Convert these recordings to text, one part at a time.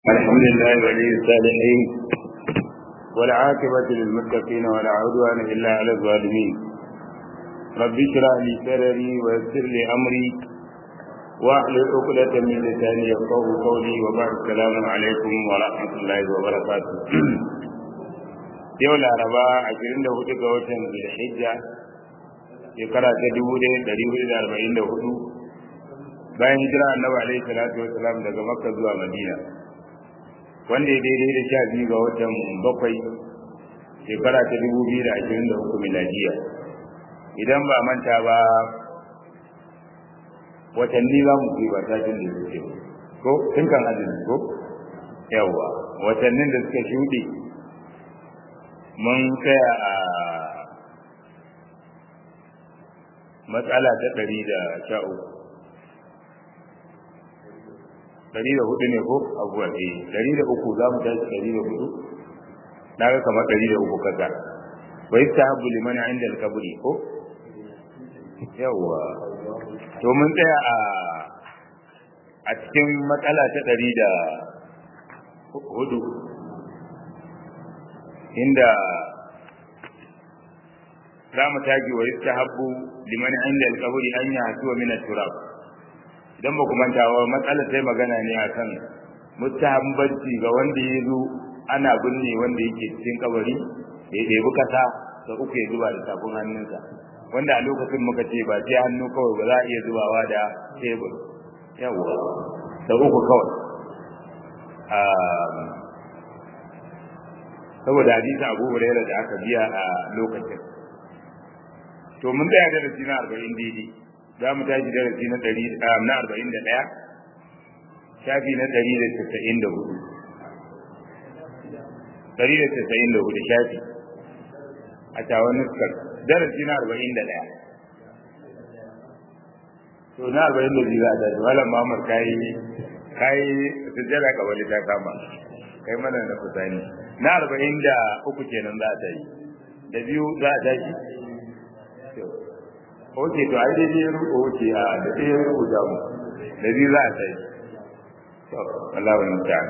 الحمد لله ولي الصالحين والعاقبة للمتقين ولا عدوان إلا على الظالمين رب اشرح لي صدري ويسر لي أمري واحلل عقدة من لساني يفقه قولي وبعد السلام عليكم ورحمة الله وبركاته yau laraba ashirin da hudu ga watan zulhijja shekara ta dubu ɗaya ɗari hudu da arba'in da hudu bayan hijira annabi alaihi salatu wasalam daga makka zuwa madina wanda ya daidai da sha biyu ga watan bakwai shekara ta dubu biyu da ashirin da uku miladiya idan ba manta ba watanni za mu fi watajin da suke ko tun kan azumi ko yawwa watannin da suka shuɗe mun tsaya a matsala ta ɗari da sha uku ɗari da hudu ne ko abuwa ne ɗari da uku za mu tashi ɗari da hudu na ga kamar ɗari da uku kaza wai ta habu liman inda alkaburi ko yawwa to mun tsaya a a cikin matsala ta ɗari da hudu inda za mu tashi wa yasta habbu liman inda alkaburi an yi hasuwa min turab idan ba ku manta wa matsalar sai magana ne akan mustahabbanci ga wanda ya zo ana binne wanda yake cikin kabari da ya ɗebi kasa da uku ya zuba da tafin hannunsa wanda a lokacin muka ce ba sai hannu kawai ba za a iya zubawa da tebur yawwa da uku kawai saboda hadisi abu hurairah da aka biya a lokacin to mun tsaya darasi na arba'in daidai za mu tashi darasi na ɗari na arba'in da ɗaya shafi na ɗari da casa'in da hudu ɗari da casa'in da hudu shafi a tawon nuskar darasi na arba'in da ɗaya to na arba'in da biyu a tashi malam mamar kayi kayi sujjada ka wani ta kama kai mana na kusani na arba'in da uku kenan za a tashi da biyu za a tashi oke to ai dai ruko oke a da dai ruko da mu da bi za a sai to Allah wa mutane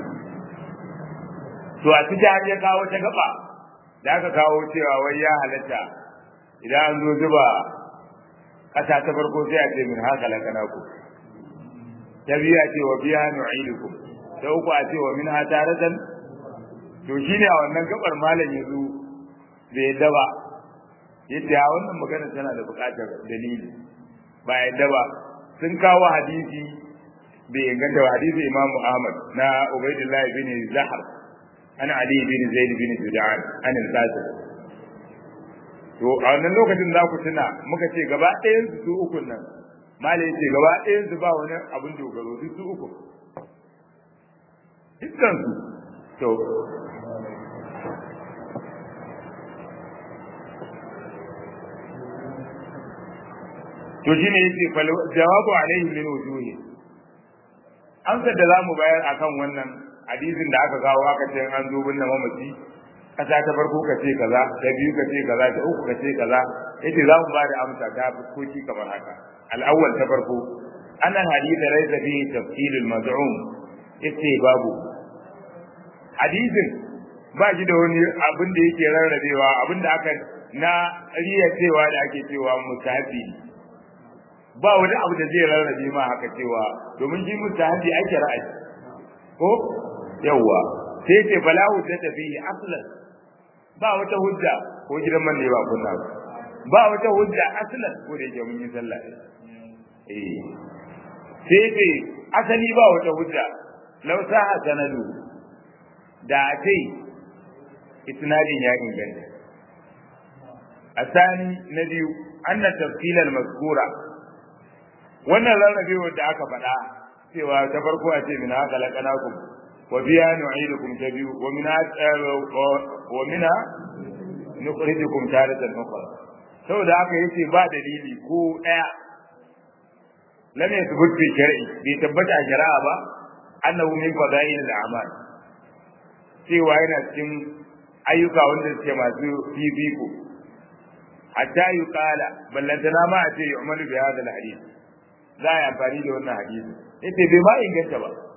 to a cikin har ya kawo ta gaba da aka kawo cewa wai ya halatta idan an zo zuba kasa ta farko sai a ce min haka la kana ku ta biya ce wa biya nu'idukum ta uku a ce wa min ha taratan to shine a wannan gabar malam yazo bai daba yadda wannan magana tana da buƙatar dalili ba yadda ba sun kawo hadisi bai inganta ba hadisi Imam Ahmad na Ubaidullah bin Zahar ana Ali bin Zaid bin Judan an al-Qasim to a wannan lokacin za ku tuna muka ce gaba ɗayan su ukun nan malai ce gaba ɗayan su ba wani abin dogaro duk su uku dukkan su to to shine yace jawabu alaihi min wujuhi amsar da zamu bayar akan wannan hadisin da aka kawo aka ce an zo binne mamaci kasa ta farko ka ce kaza ta biyu ka ce kaza ta uku ka ce kaza yace za mu bada amsa ta fuskoki kamar haka al-awwal ta farko annan hadith laysa fihi tafsil al-maz'um yace babu hadisin ba shi da wani abin da yake rarrabewa abin da aka na riya cewa da ake cewa musafi ba wani abu da zai rarrabe ma haka cewa domin shi mustahabi ake ra'ayi ko yawa sai ce balahu ta tafi aslan ba wata hujja ko gidan man ne ba kunna ba ba wata hujja aslan ko da yake mun yi sallah eh sai ce asali ba wata hujja law saha sanadu da ce isnadin ya inganta asani na biyu anna tafsil al-mazkura wannan rarrabewar da aka faɗa cewa ta farko a ce min haka laƙanakum wa biya nu'idukum ta biyu wa min wa mina nukhrijukum taratan ukhra saboda haka yace ba dalili ko daya lam yathbut fi shar'i bai tabbata a shari'a ba annahu min fadail al-a'mal cewa yana cikin ayyuka wanda suke masu fifiko hatta yuqala ballantana ma a ce yu'malu bi hadha al-hadith za a yi amfani da wannan hadisi yace bai ma inganta ba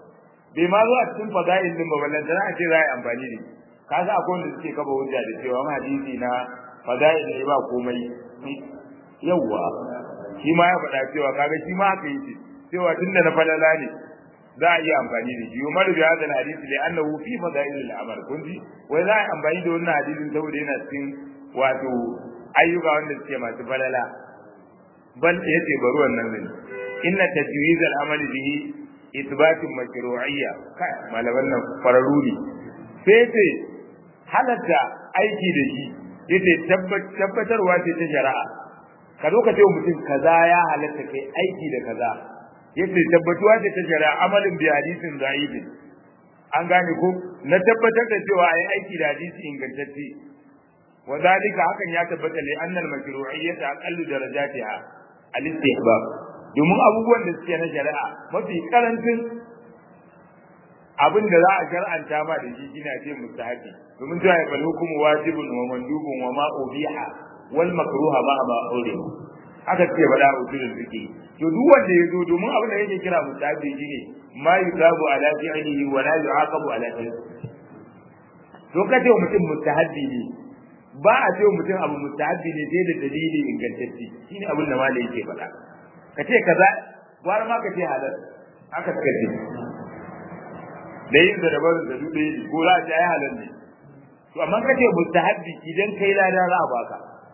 bai ma zo a cikin fadail din ba ballan da a ce za a yi amfani da kaga akwai wanda suke kaba hujja da cewa hadisi na fadail ne ba komai yawwa shi ma ya faɗa cewa kaga shi ma haka yake cewa tunda na falala ne za a iya amfani da shi Umar bi hadal hadisi li annahu fi fadail al-amal kun ji wai za a yi amfani da wannan hadisin saboda yana cikin wato ayyuka wanda suke masu falala bal yace bari wannan ne inna tajwiz al-amali bihi ithbatun mashru'iyya kai malaman nan fararu ne sai ce halatta aiki da shi yace tabbatarwa ce ta shari'a ka zo ka ce mutum kaza ya halatta kai aiki da kaza yace tabbatuwa ce ta shari'a amalin bi hadisin da'ibin an gane ko na tabbatar da cewa ai aiki da hadisi ingantacce wa zalika hakan ya tabbata li annal mashru'iyyata aqallu darajatiha al-istihbab domin abubuwan da suke na shari'a mafi karancin abin da za a shar'anta ma da shi shine ce mustahabi domin ta ya bal hukumu wajibun wa mandubun wa ma ubiha wal makruha ma ma ure haka ce bada usulul fiqi to duk wanda ya zo domin abin da yake kira mustahabi shine ma yusabu ala fi'lihi wa la yu'aqabu ala fi'lihi to kace mutum mustahabi ne ba a ce mutum abu mustahabi ne sai da dalili ingantacce shine abin da malai yake faɗa ka ce kaza gwara ma ka ce halal aka suka ce da yin da barin da duk ɗaya ko za a ce ai halal ne to amma ka ce mustahabbi idan kai lada za a baka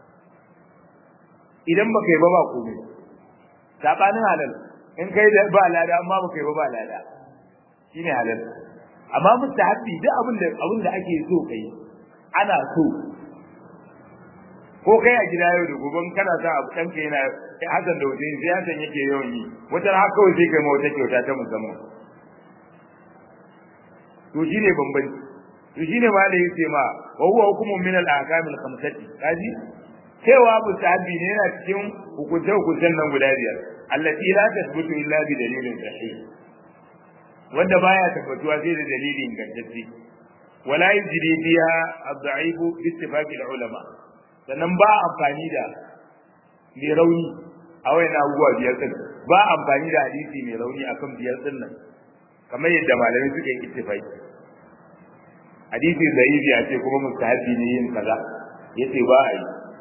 idan baka yi ba ba komai sabanin halal in kai da ba lada amma baka yi ba ba lada shine halal amma mustahabbi duk abin da abin da ake so kai ana so ko kai a gida yau da gobe kana sa abu ɗanka yana hasan da wajen sai hasan yake yawan yi wata har kawai sai kai ma wata kyauta ta musamman to shine bambanci to shine ma da yace ma wa huwa hukumun min al ahkam al khamsati kaji cewa musahabi ne yana cikin hukunce hukuncen nan guda biyar allati la tasbutu illa bi dalilin sahih wanda baya tabbatuwa sai da dalili ingantacce wala yujri biha ad-da'if bi ittifaq al-ulama sannan ba amfani da mai rauni a wayan abubuwa biyar din ba amfani da hadisi mai rauni akan biyar din nan kamar yadda malamai suka yi ittifaqi hadisi zaifi ya ce kuma mustahabi ne yin kaza yace ba a yi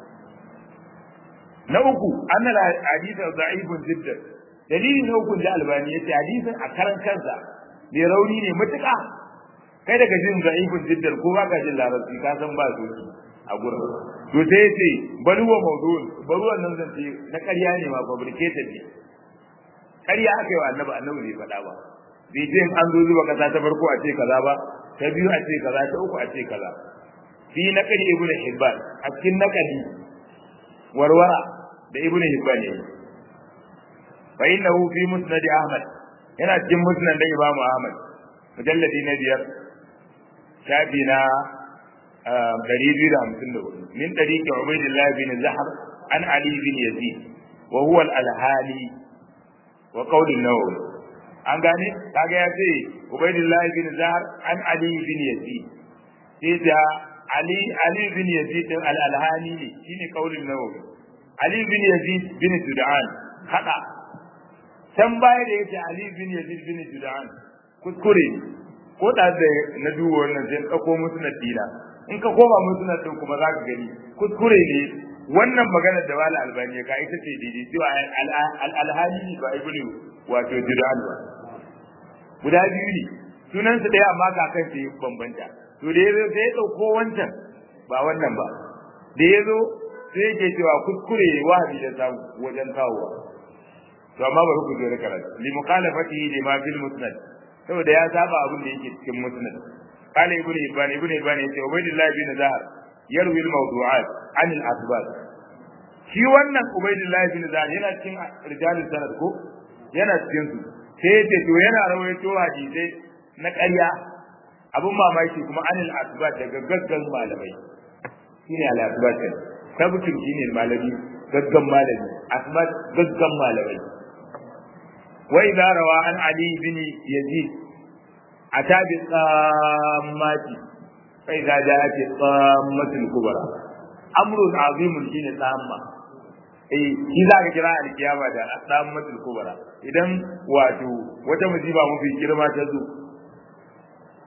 na uku annal hadith da'ifun jiddan dalili na uku da albani yace hadisin a karan kansa mai rauni ne mutuka kai daga jin da'ifun jiddan ko ba ka jin larabci ka san ba su a gurin to sai yace bal huwa mawdu'un bal wannan zance na ƙarya ne ma fabricated ne ƙarya aka yi wa annabi annabi bai faɗa ba bai ce an zo zuba kasa ta farko a ce kaza ba ta biyu a ce kaza ta uku a ce kaza fi naqli ibnu hibban a cikin naqli warwara da ibnu hibban ne fa innahu fi musnad ahmad yana cikin musnad da imamu ahmad mujalladi na biyar shafi na ɗari biyu da hamsin da hudu min ɗariƙi ubaidillah bin zahar an ali bin yazid wa huwa al-alhali wa qawlin nawawi an gane kaga ya ce ubaidillah bin zahar an ali bin yazid sai da ali ali bin yazid din al-alhani ne shine kaulin nawawi ali bin yazid bin sudan hada can baya da yace ali bin yazid bin sudan kuskure ko da da na duba wannan sai ka musu na dina in ka koma musu na din kuma zaka gani kuskure ne wannan maganar da wala albani ka ita ce daidai cewa al-alhani ba ibnu wato sudan ba guda biyu ne sunan su ɗaya amma kakan su bambanta to da yazo sai ya dauko wancan ba wannan ba da yazo sai yake cewa kuskure wahabi da samu wajen kawowa to amma bari ku jira karatu li mukhalafatihi lima fil musnad saboda ya saba abin da yake cikin musnad قال ابن هبان ابن هبان yace ubaydullah bin zahar yarwi al mawdu'at an al asbab shi wannan ubaydullah bin zahar yana cikin rijalul sanad ko yana cikin su sai yace to yana rawaito hadisai na ƙarya abun mamaki kuma anil asbat daga gaggan malamai shine al asbat tabbatin shine malami gaggan malami asbat gaggan malamai wa idza rawa an ali bin yazid atabi qammati fa idza ja'at qammatul kubra amrun azimun shine tsamma eh shi za ka kira alkiyama da qammatul kubra idan wato wata musiba mafi girma ta zo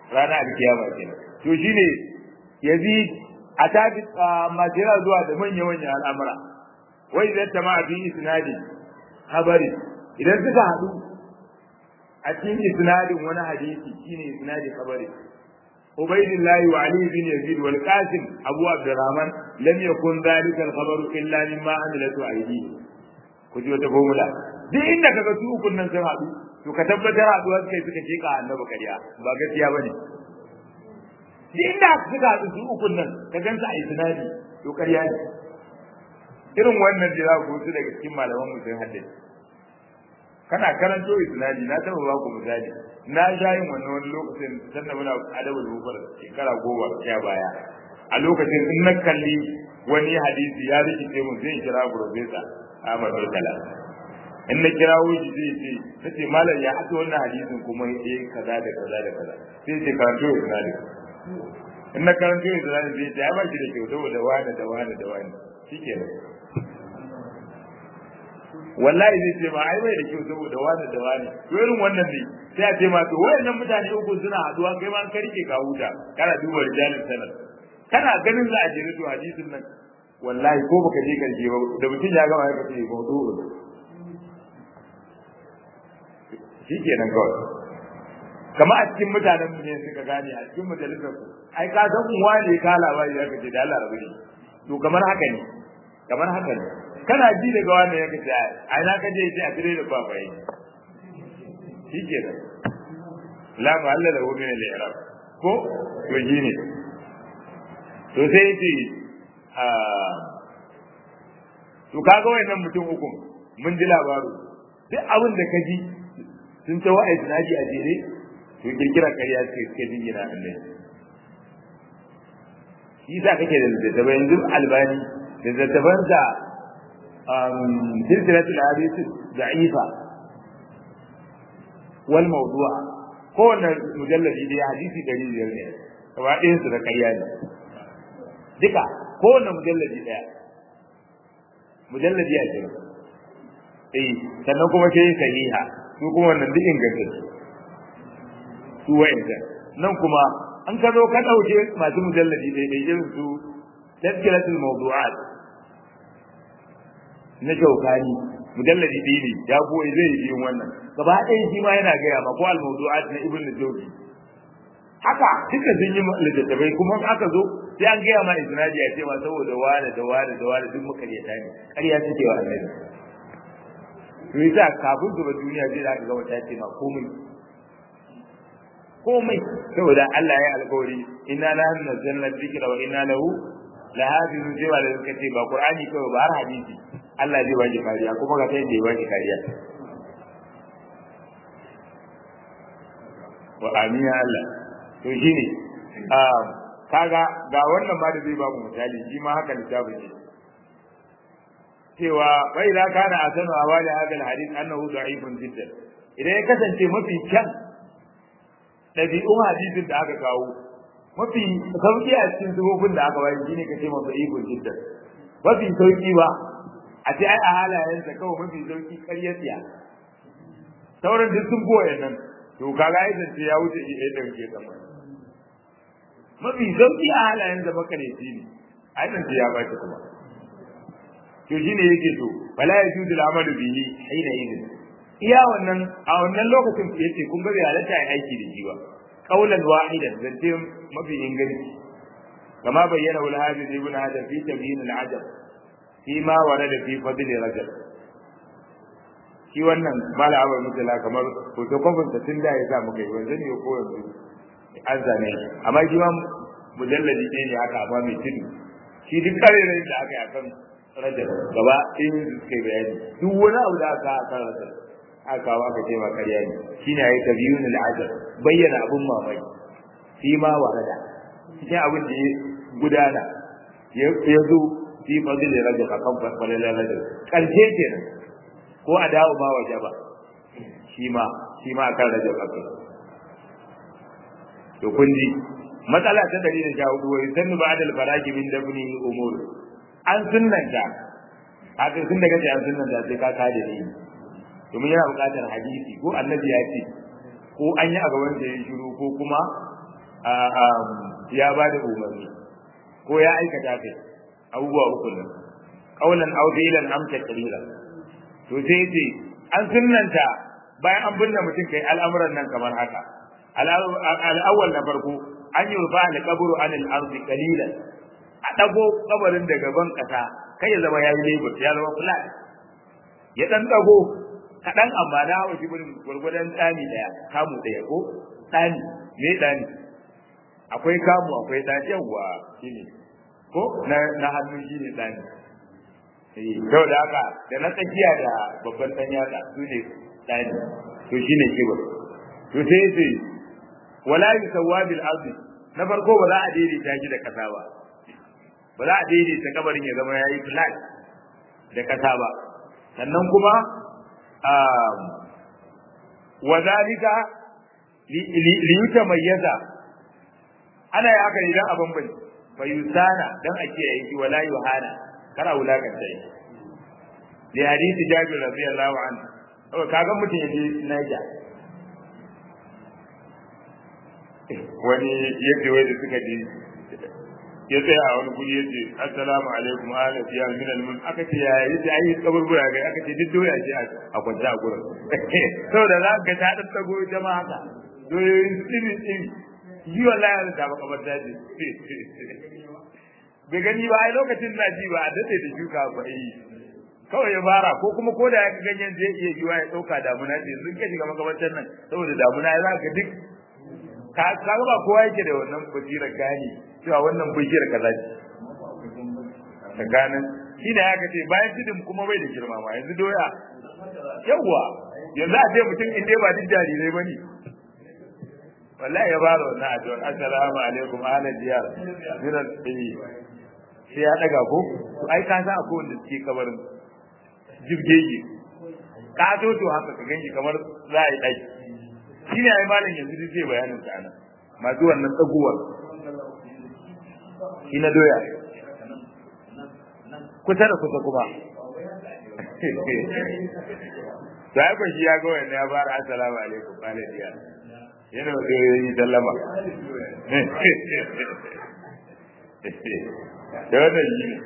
rana alkiyama kenan to shine yazid a tafi majira zuwa da manya manyan al'amura wai idan ta ma fi isnadi habari idan suka hadu a cikin isnadin wani hadisi shine isnadi habari عبيد الله وعلي بن يزيد والقاسم أبو عبد الرحمن لم يكن ذلك الخبر إلا مما عملته أيديهم كنت وتفهملا duk inda kaga su ukun nan sun haɗu to ka tabbatar haɗuwa suka yi suka sheka annabi kariya ba gaskiya bane duk inda suka haɗu su ukun nan ka gansa a isnadi to kariya ne irin wannan da za ku su daga cikin malaman mu sun haddace kana karanto isnadi na taɓa ba ku misali na sha yin wannan wani lokacin sannan muna adabul mufar shekara goma sha baya a lokacin in na kalli wani hadisi ya rikice mun zai kira professor Ahmad Murtala in na kira wuce zai ce nace malam ya haɗa wannan hadisin kuma ya kaza da kaza da kaza sai ce karanto isnadi in na karanto isnadi zai ce ya ba shi da kyau saboda wani da wani da wani shikenan wallahi zai ce ma ai bai da kyau saboda wani da wani to irin wannan ne sai a ce ma to wayannan mutane uku suna haduwa kai ma ka rike ka huta kana duba rijalin sanar kana ganin za a je to hadisin nan wallahi ko baka je karshe ba da mutum ya gama ya ce mawdu'un shikenan kawai kama a cikin mutanen mu ne suka gane a cikin majalisar ku ai ka san uwa ne ka labari ya kace da Allah rabu ne to kamar haka ne kamar haka ne kana ji daga wanda ya kace ai na kaje sai a tire da baba yi shikenan la ma'alla lahu min al-i'rab ko to ne to sai yace a to kaga wayannan mutum uku mun ji labaru duk abin da kaji sun ta wa'ai sunadi a jere to kirkira ƙarya ce suke jingina Allah shi sa kake da littattafai yanzu albani da littattafan da silsilatul hadith da'ifa wal mawdu'a kowanne mujalladi da hadisi dari biyar ne gaba ɗayan su da ƙarya ne duka kowanne mujalladi ɗaya mujalladi ya ce eh sannan kuma sai sahiha su kuma wannan duk ingantacce su wa'inda nan kuma an ka zo ka ɗauke masu mujalladi daidai irin su tazkiratul mawdu'at na shaukani mujalladi ɗaya ne ya goyi zai yi wannan gaba ɗaya shi ma yana gaya ma ko al mawdu'at na ibn jawzi haka duka sun yi littattafai kuma aka zo sai an gaya ma isnadi a cewa saboda wani da wani da wani duk makaryata ne ƙarya suke wa annabi to yasa kafin zuba duniya zai za ka ga wata ce ma komai komai saboda Allah ya alƙawari inna la nazzalna dhikra wa inna lahu lahafizun sai da suka ce ba qur'ani kawai ba har hadisi Allah zai baki kariya kuma ga sai da ya baki kariya wa amin ya Allah to shine um kaga ga wannan ma da zai ba mu misali shi ma haka littafin ne cewa bai da kana asanu awali hadal hadith annahu da'ifun jiddan idan ya kasance mafi kyan ɗabi'un hadisin da aka kawo mafi sauki a cikin zubobin da aka bayar shine kace mafi ikon jiddan mafi sauki ba a ce ai a halayensa kawai mafi sauki ƙarya tsiya sauran duk sun goya nan to kaga ai zance ya wuce shi ɗaya ɗauke sama mafi sauki a halayensa makareci ne ai zance ya ba kuma to shine yake to wala yajudu al-amalu bihi hina idin iya wannan a wannan lokacin yace kun ga bai halatta ai aiki da shi ba qaulan wahidan zance mafi inganci kama bayyana wal hadith ibn hadar fi tabyin al-ajab fi ma warada fi fadl rajab shi wannan mala abar mutala kamar hoto kofin ta tun da ya sa muka yi wanzan ne ko yanzu an zane amma shi ma mujalladi ne ne haka amma mai tudu shi duk karerai da aka yi akan rajab gaba in suka yi bayani duk wani abu da aka akan rajab aka kawo aka ce ma ƙarya ne shine yayi tabiyun al-ajab bayyana abun mamaki shi ma warada cikin abin da ya gudana ya zo fi fadil rajab akan fadil rajab karshe kenan ko a dawo ma waje ba shi ma shi ma akan rajab akai to kun ji matsala ta dari da jawo wai sannu ba adal faraki min dabni umur an sunnanta haka sun daga an sunnanta sai ka kada ni domin yana buƙatar hadisi ko annabi ya ce ko an yi a gaban da ya shiru ko kuma ya ba da umarni ko ya aikata kai abubuwa uku nan kaulan aw fi'lan am taqriran to sai ce an sunnanta bayan an binne mutum kai al'amuran nan kamar haka al'awwal na farko an yi rufa da kaburu an al'arzi kalilan a dago kabarin da gaban kasa kai ya zama ya yi lebur ya zama flat ya dan dago kaɗan amma na hawa jibirin gwargwadon tsani ɗaya kamu ɗaya ko tsani me tsani akwai kamu akwai tsani yawwa shine ko na na hannu shine tsani Yau da haka da na tsakiya da babban ɗan yatsa su ne tsani to shine kibir to sai ce wala yusawwa bil ardi na farko ba za a daidaita shi da kasa ba ba za a daidaita kabarin ya zama yayi flat da kasa ba sannan kuma wa zalika li yutamayyaza ana yi haka idan abin bai fa yusana dan a kiyaye shi wala yuhana kana wulakanta shi li hadisi jabir radiyallahu anhu to kaga mutum yaje Niger wani yadda wai da suka je ya tsaya a wani guri yace assalamu alaikum ahla ya min al aka ce ya yace ai kaburbura ga aka ce duk doya ce a kwanta a gurin saboda za ka ta dan tago jama'a haka doyoyin tsiri tsiri yi wallahi da ba kabar daji bai gani ba ai lokacin na ji ba a dade da shuka ba yi kawai ya fara ko kuma ko da ya ga ganyen zai iya yiwa ya dauka damuna ce sun ka shiga makabartar nan saboda damuna ya zaka duk ka ka ba kowa yake da wannan basirar gani cewa wannan bishiyar kaza ce tsakanin shi da ya ce bayan tudun kuma bai da girma ma yanzu doya yawwa yanzu a ce mutum in dai ba duk jarirai ba ne wallahi ya baro na addu'a assalamu alaikum ahlan diyar miran tsayi sai ya daga ko to ai ka san akwai wanda suke kabarin jibgege ka to to haka ka ganki kamar za a yi daki shine ai malam yanzu duk zai bayanin sa nan masu wannan tsaguwar shi na doya kusa da kusa kuma to ai shi ya ga wannan ya fara assalamu alaikum ahlan diyar yana da yi sallama da wannan shi ne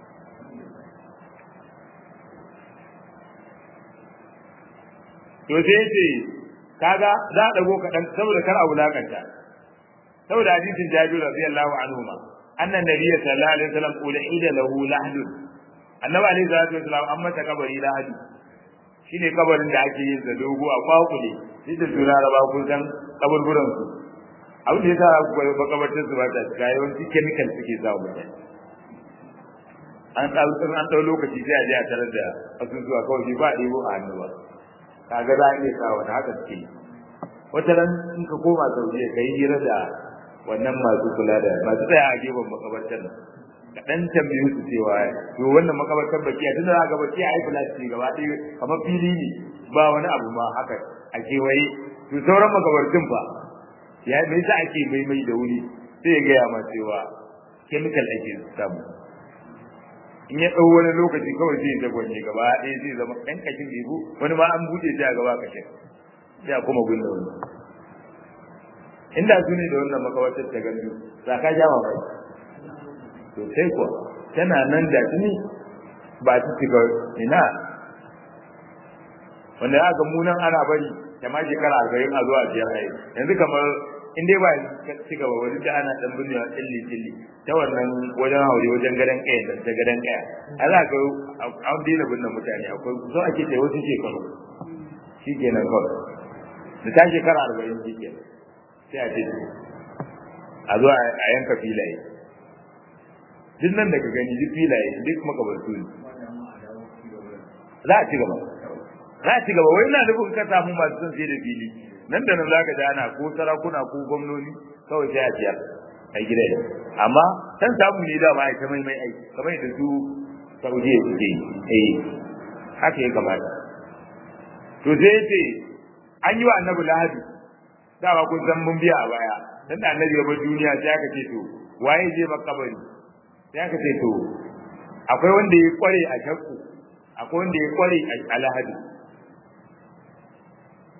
to sai ce kaga za a dago kaɗan saboda kar a wulakanta saboda hadisin jabir radiyallahu anhu ma annan nabiy sallallahu alaihi wasallam qula ida lahu lahdun annabi alaihi salatu wasallam an mata kabari lahadu shine kabarin da ake yin sa dogo a kwakule duk da tura raba kun san kaburburan su abin da yasa makabartar su ba ta cika yawanci chemical suke sa mutane an ɗau an ɗau lokaci sai a je a tarar da asusuwa kawai ba a ɗebo a hannu ba kaga za a iya sa wani haka suke yi wata ran in ka koma saudiya ka yi hira da wannan masu kula da masu tsaya a gefen makabartar nan ka ɗan tambayi su cewa to wannan makabartar bakiya tunda za ga bakiya ai kula ce gaba ɗaya kamar fili ne ba wani abu ma haka a kewaye to sauran makabartun fa ya me yasa ake maimai da wuri sai ya gaya ma cewa chemical ake samu in ya ɗau wani lokaci kawai zai ta gwanye gaba ɗaya zai zama ɗan kashin ibu wani ma an buɗe shi a gaba kashin sai a kuma gunna wani inda su ne da wannan makawatar ta gandu za ka ja mamaki to sai kuwa tana nan da tuni ba ta shiga ina wanda aka munan ana bari da ma shekara arba'in a zuwa biyar a yanzu kamar in dai ba ci gaba wani da ana dan binne wa tsilli tsilli ta wannan wajen haure wajen gadan kaya da ta gadan kaya a za ka an daina binne mutane akwai so ake ta wasu shekaru shi kenan kawai da ta shekara arba'in shi kenan sai a ce a zo a yanka filaye duk nan da ka gani duk filaye duk makabartu ne za a ci gaba za a ci gaba wai ina nufin ka samu masu son sai da fili nan da nan zaka ji ana ko sarakuna ko gwamnoni kawai sai a ciyar a gida ne amma san samu ne da ba a ta mai mai aiki kamar yadda su saudiya suke yi eh haka ya kamata to sai ya ce an yi wa annabi lahadi dama kun san mun biya a baya dan da annabi ya bar duniya sai aka ce to waye je makabari sai aka ce to akwai wanda ya kware a shakku akwai wanda ya kware a lahadi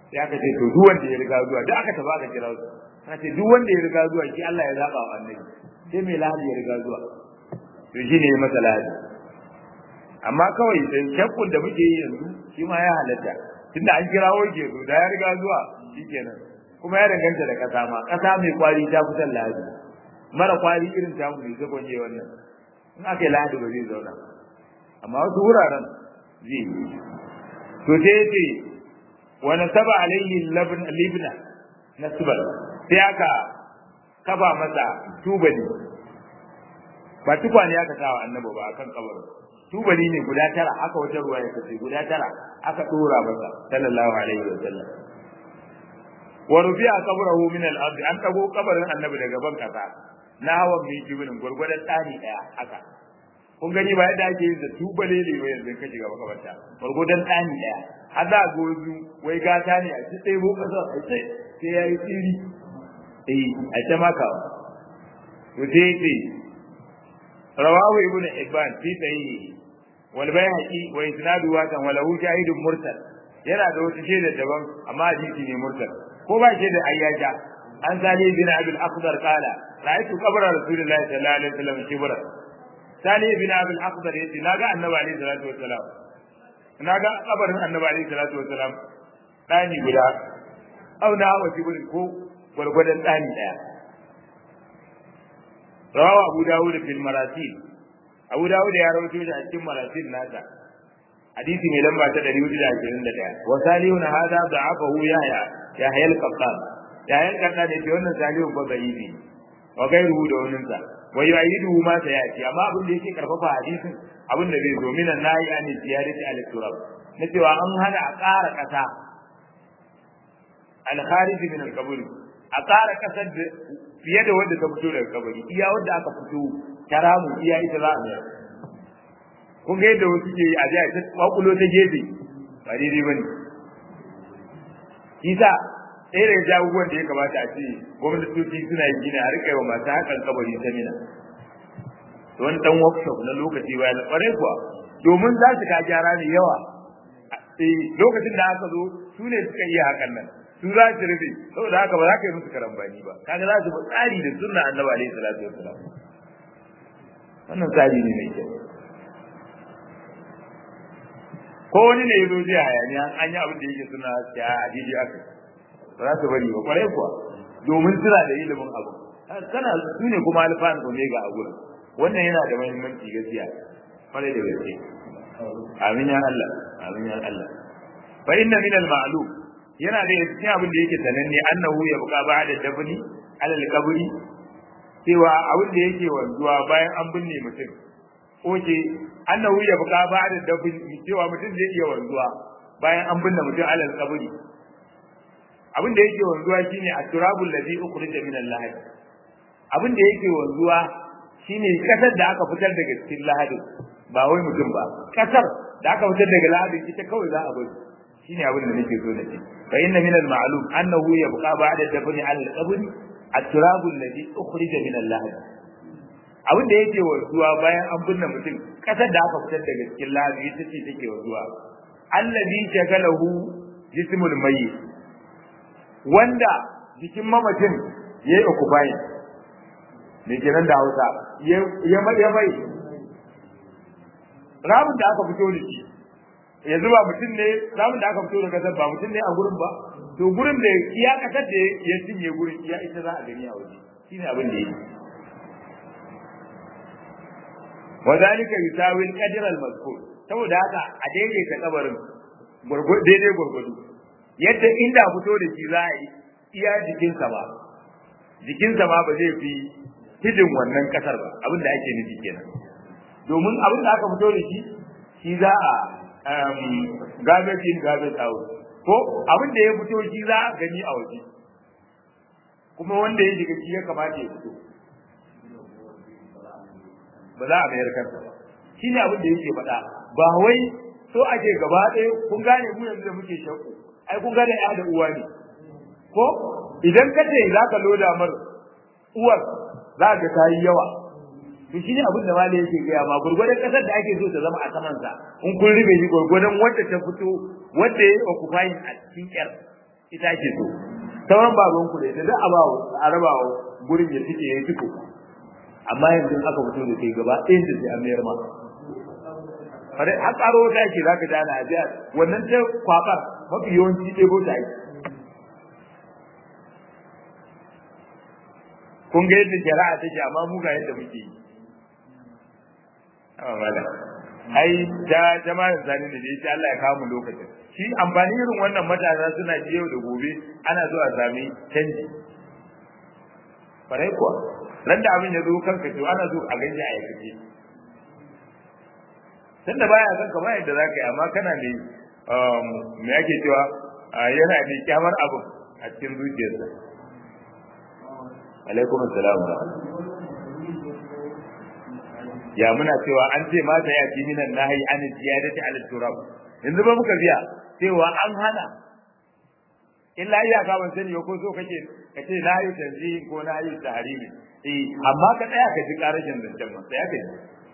sai aka ce to duk wanda ya riga zuwa duk aka tafi aka kira su aka ce duk wanda ya riga zuwa shi Allah ya zaba wa annabi sai mai lahadi ya riga zuwa to shi ne masa lahadi amma kawai sai shakkun da muke yi yanzu shi ma ya halatta tunda an kirawo ke zo da ya riga zuwa shikenan kuma ya danganta da kasa ma kasa mai kwari ta fitar lahadi mara kwari irin ta mu ne zakon je wannan in aka yi lahadi ba zai zauna amma wasu wuraren zai yi to sai yace wa nasaba alayhi labn libna nasban sai aka kafa masa tubali ba tukwane aka sawa annabi ba akan kabarin tubali ne guda tara aka wata ruwa ya kace guda tara aka dora masa sallallahu alaihi wa sallam wa rufi'a qabrahu min al-ard an tago kabarin annabi daga ban kasa na hawan mai jibrin gurgurdan tsani daya haka kun gani ba yadda ake yin da tubale ne ba yanzu ka shiga makabarta gurgurdan tsani daya har za gozu wai gata ne a ci tsaye ko kasa a ce sai yayi tsiri eh a ta maka to sai ce rawahu ibnu hibban fi sahihi wal bayhaqi wa isnadu wa kan walahu shahidun mursal yana da wata shaida daban amma hadisi ne mursal ko ba shaida ayyaja an sali bin abul akhdar qala ra'aytu qabra rasulillahi sallallahu alaihi wasallam shibra sali bin abul akhdar yace naga annabi alaihi salatu wasallam naga kabarin annabi alaihi salatu wasallam dani guda auna wa shibrin ko gwargwadon dani daya rawahu abu dawud fil marasil abu dawud ya rawaito shi a cikin marasil nasa hadisi mai lamba ta 421 wa salihun hada da'afahu yahya yahya al-qattan yahya al-qattan ne wannan salihun ba zaifi wa gairuhu da wannan sa wa yu'idu ma sayati amma abin da yake karfafa hadisin abin da zai zo minan nahi an ziyarati al-turab na cewa an hana a ƙara ƙasa al-kharij min al-qabr a ƙara ƙasar da fiye da wanda ta fito daga kabari iya wanda aka fito karamu iya ita za a mayar kun ga yadda wasu ke yi a jiya ta kwakulo ta gefe ba daidai ba ne kisa ɗaya daga jagoran da ya kamata a ce gwamnatoci suna yi gina a riƙa yi wa masu hakan kabari ta mina wani ɗan workshop na lokaci bayan ƙwarai kuwa domin za su ka gyara ne yawa lokacin da aka zo su ne suka iya hakan nan su za su rufe saboda haka ba za ka yi musu karambani ba kaga za su bi tsari da sunna annabi alaihi salatu wassalam wannan tsari ne mai kyau ko wani ne ya zo jiya hayaniya an yi abin da yake suna ya a daidai aka ba za su bari ba kwarai kuwa domin suna da ilimin abu kana su ne kuma alfan omega a gurin wannan yana da muhimmanci gaskiya kwarai da gaske amin ya Allah amin ya Allah fa inna min al-ma'lum yana da cikin abin da yake sananne annahu ya buka ba'da dabni alal qabri cewa abin da yake wanzuwa bayan an binne mutum oke annahu ya buka ba'da dabni cewa mutum zai iya wanzuwa bayan an binne mutum alal qabri abin da yake wanzuwa shine at-turabul ladhi ukhrija min al-lahad abin da yake wanzuwa shine kasar da aka fitar daga cikin lahadin ba wai mutum ba kasar da aka fitar daga lahadin ita kawai za a bari shine abin da nake so na ce fa inna min al ma'lum annahu yabqa ba'da dafni al qabr at-turab alladhi ukhrija min al lahad abin da yake warzuwa bayan an binne mutum kasar da aka fitar daga cikin lahadi ita ce take warzuwa alladhi shagalahu jismul mayyit wanda jikin mamacin yayi occupying me kenan da Hausa ya ya mai ramin da aka fito da shi yanzu ba mutum ne ramin da aka fito da kasar ba mutum ne a gurin ba to gurin da iya kasar da ya cinye gurin iya ita za a gani a waje shine abin da yake وذلك يساوي القدر المذكور saboda haka a daidaita kabarin daidai gurgudu yadda inda fito da shi za a yi iya jikinsa ba jikinsa ma ba zai fi hidin wannan kasar ba abin da ake nufi kenan domin abin da aka fito da shi shi za a garbage in garbage out ko abin da ya fito shi za a gani a waje kuma wanda ya shiga shi ya kamata ya fito ba za a mayar kansa ba shi ne abin da yake faɗa ba wai so ake gaba ɗaya kun gane mu yanzu da muke shakku ai kun gane ya da uwa ne ko idan ka ce za ka loda mar uwar za ka ta yi yawa to shi ne abin da malai yake gaya ma gurgurdan kasar da ake so ta zama a saman sa in kun rube shi gurgurdan wanda ta fito wanda ya yi occupying a cikin yar ita ake so sauran baban ku da ita duk a ba a raba gurin ya tike yayi tiko amma yanzu aka fito da kai gaba ɗayan da sai an mayar ma fare har tsaro ta yake zaka dana a jiya wannan ta kwabar mafi yawanci ɗebo ta yi kun ga yadda shari'a take amma mu ga yadda muke yi amma mala ai da jama'ar zani da yake Allah ya kawo mu lokacin shi amfani irin wannan matasa suna ji yau da gobe ana so a sami canji farai kuwa ran da abin ya zo kanka to ana so a ganye a yakace tun da baya kanka ba yadda zaka yi amma kana ne me yake cewa yana da kyamar abu a cikin zuciyarsa alaikum assalam ya muna cewa an ce mata ya fi minan nahi an ziyadati ala turab yanzu ba muka biya cewa an hana illa iya ka ban sani ko so kake kace na yi tanzihin ko na yi tahrimi eh amma ka tsaya ka ji karashin zancen ba sai ka ji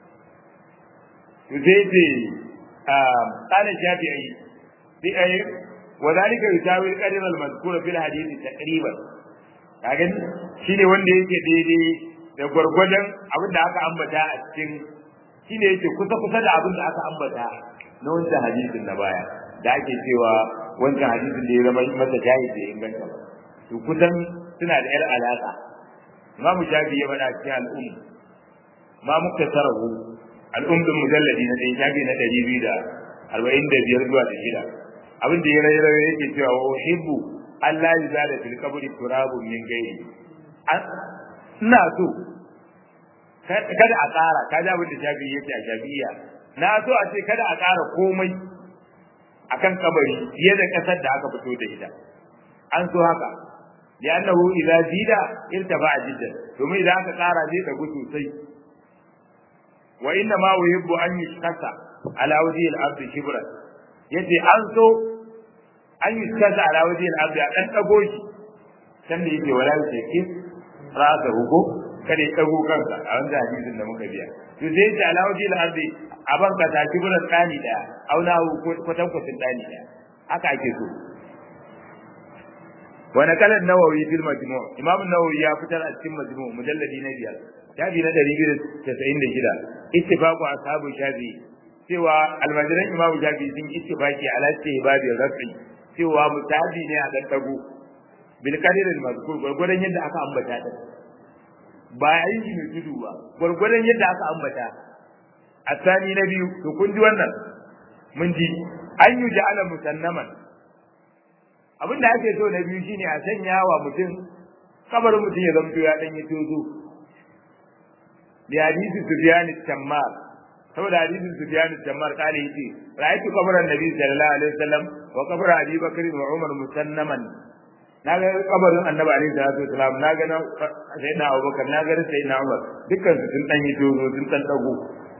to sai ce ah kana shafi'i bi ay wadalika yusawi al-qadr al-mazkur fil hadith taqriban kaga shine wanda yake daidai da gwargwadon abin da aka ambata a cikin shine yake kusa kusa da abin da aka ambata na wancan hadisin na baya da ake cewa wancan hadisin da ya zama masa jahi da inganta ba to kusan suna da yar alaka Imam Shafi ya faɗa cikin al'um ma muka tarahu al'um din mujalladi na ɗaya shafi na ɗari biyu da arba'in da biyar zuwa da shida abin da ya rayu yake cewa wa uhibbu Allah ya zada fil qabri turabun min gairi ina so kada a ƙara ka ji abin da shafi yake a shafiya na so a ce kada a ƙara komai akan kabari fiye da ƙasar da aka fito da ita an so haka li'annahu idza zida irtafa jiddan domin idan aka ƙara zai dagu sosai wa inna ma yuhibbu an yushkasa ala wajhi al-ard shibran yace an so an yushkasa ala wajhi al-ard a dan dago shi san da yake wala yake rasa hugo kada ya dago kansa a wannan hadisin da muka biya to sai ya ala wajhi al-ard a ban ka ta shibran tsani da auna kwatan kwatin tsani da haka ake so wa nakala an-nawawi fil majmu' imam an-nawawi ya fitar a cikin majmu' mujalladi na biyar shafi na 296 ittifaqu ashabu shafi cewa almajiran imamu shafi sun ittifaqi ala babu rafi cewa mutabi ne a dan dago bil qadir al mazkur gurgurdan yadda aka ambata da ba yi shi mai tudu ba gurgurdan yadda aka ambata asani na biyu to kun ji wannan mun ji an yi ja'ala musannaman abin da ake so na biyu shine a sanya wa mutum kabarin mutum ya zamto ya dan yi tozo bi hadisi sufyan al-tammar saboda hadisin sufyan al-tammar kale yace ra'aytu qabran nabi sallallahu alaihi wasallam wa qabra abi bakr wa umar musannaman na ga kabarin annabi alaihi salatu wasallam na ga sayyidina abubakar na ga sayyidina umar dukkan su sun dan yi tozo sun dan dago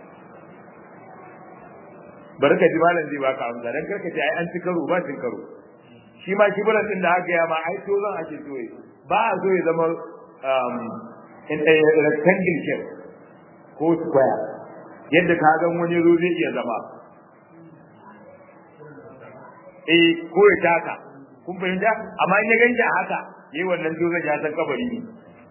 barka ji malam zai baka amsa dan karka ce ai an ci karo ba cin karo shi ma kibiran din da aka ya ma ai to zan ake so ba a so ya zama um in a rectangle shape ko square yadda ka ga wani zo zai iya zama eh ko ya taka kun fahimta amma in ya ganta haka yayi wannan to zan ya san kabari ne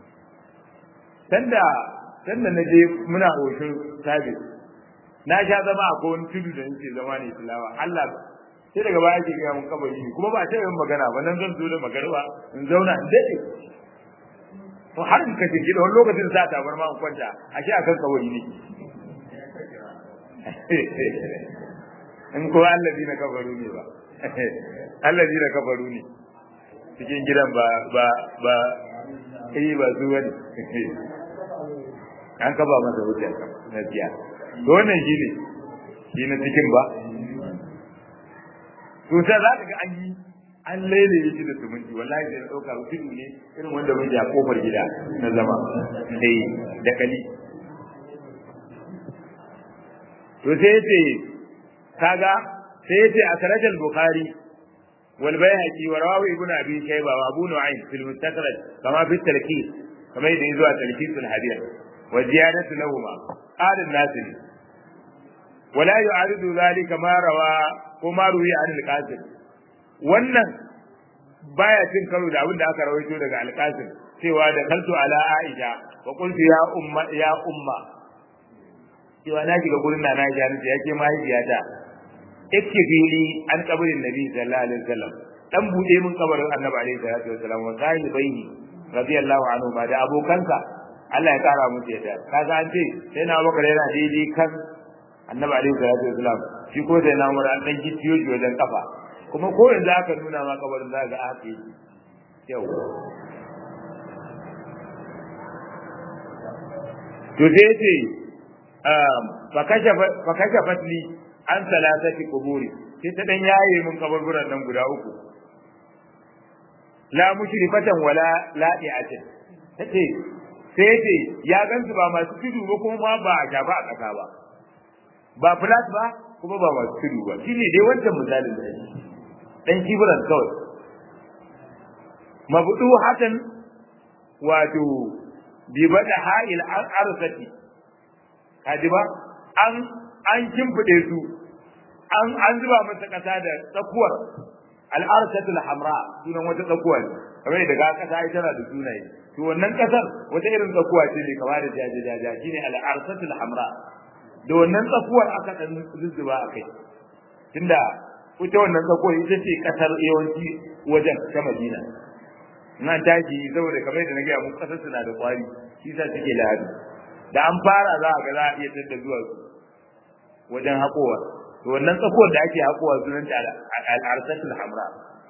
sanda sanda na je muna hoshin sabis na sha zama a kowane tudu da nake zama ne tilawa Allah sai daga baya ke gaya mun kabari ne kuma ba ta yin magana ba nan zan zo da magarba in zauna in dade to har in kace gida wani lokacin sa ta bar ma in kwanta a shi akan kabari ne in ko allazi na kafaru ne ba allazi na kafaru ne cikin gidan ba ba ba eh ba su wani an kaba masa hujja na biya to wannan shi ne shi na cikin ba to sai za ka ga an yi an lailaye shi da suminti wallahi sai ɗauka tudu ne irin wanda muke a kofar gida na zama sai da kali to sai yace kaga sai yace a sarajal bukhari wal bayhaqi wa rawi ibn abi shayba wa abu nu'aym fil mustakhraj kama fi talqis kama yadda yazo a talqis al hadith wa ziyadatu lahumma qala an-nasir ولا يعارض ذلك ما روى وما روي عن القاسم wannan baya cin karo da abin da aka rawaito daga alƙasim cewa da kaltu ala aisha wa qultu ya umma ya umma cewa na shiga gurin na Aisha nace yake mahaifiyata ikkifili an kabarin nabi sallallahu alaihi wasallam dan bude mun kabarin annabi alaihi salatu wasallam wa sahibaihi radiyallahu anhu ma da abokansa Allah ya kara musu yadda kaga an ce sai na bakar yana daidai kan annabi alaihi salatu wasallam shi ko sai na umar an dan gicciyo shi wajen kafa kuma ko yanzu aka nuna ma kabarin za ga aka yi yau to sai ce fa kashe fatli an salatati kuburi sai ta dan yaye mun kaburburan nan guda uku la mushrifatan wala la'iatin tace sai ce ya gansu ba masu tudu ba kuma ba a shafa a kasa ba ba flat ba kuma ba masu tudu ba shine dai wancan misalin da shi dan kibiran kawai mabudu hakan wato bi bada ha'il arsati kaji ba an an kimfide su an an zuba masa kasa da tsakuwar al-arsatul hamra sunan wata tsakuwa ne kamar daga kasa ai tana da sunaye to wannan kasar wata irin tsakuwa ce ne kamar da jaje jaja shine al-arsatul hamra da wannan tsakuwar aka dan zuzzuba akai tunda ita wannan tsakuwar ita ce kasar yawanci wajen ta Madina nan tashi saboda kamar da nake mun kasar suna da kwari shi sa suke lahadi da an fara za a ga za a iya tadda zuwa wajen haƙowa to wannan tsakuwar da ake haƙowa sunan ta al-arsatul hamra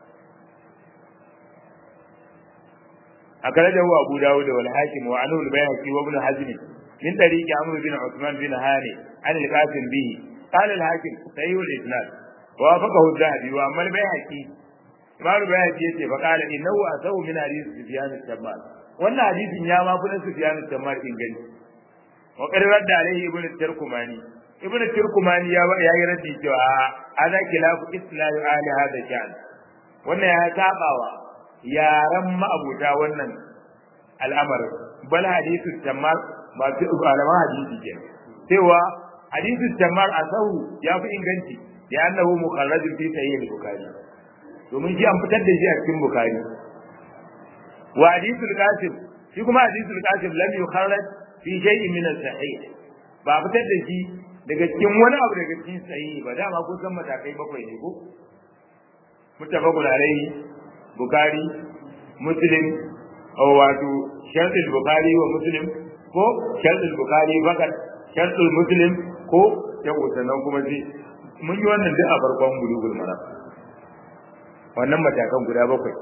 أخرجه أبو داود والحاكم وعنه البيهقي وابن حزم من طريق عمرو بن عثمان بن هاني عن القاسم به قال الحاكم صحيح الإسناد وافقه الذهبي وأما البيهقي إمام البيهقي يتي فقال إنه أسوء من حديث سفيان التمار وأن حديث يا ما كنا سفيان التمار إن جل وقد رد عليه ابن التركماني ابن التركماني يا يا يردي هذا خلاف إسلام أهل هذا الشأن وأن يا تابعوا yaran ma'abuta wannan al'amarin bal hadisu tammar ba su malaman hadisi ke cewa hadisu tammar a sahu ya fi inganci ya annahu mukharrajun fi sahih al-bukhari domin shi an fitar da shi a cikin bukhari wa hadisu al-qasim shi kuma hadisu al-qasim lam yukharraj fi shay'in min as-sahih ba fitar da shi daga cikin wani abu daga cikin sahih ba dama ko san matakai bakwai ne ko muttafaqun alayhi Bukhari, Muslim, wato sharɗin Bukhari wa Muslim ko sharɗin Bukhari fakat sharɗin Muslim ko ya sannan kuma sai mun yi wannan duk a farkon bulugul mara wannan matakan guda bakwai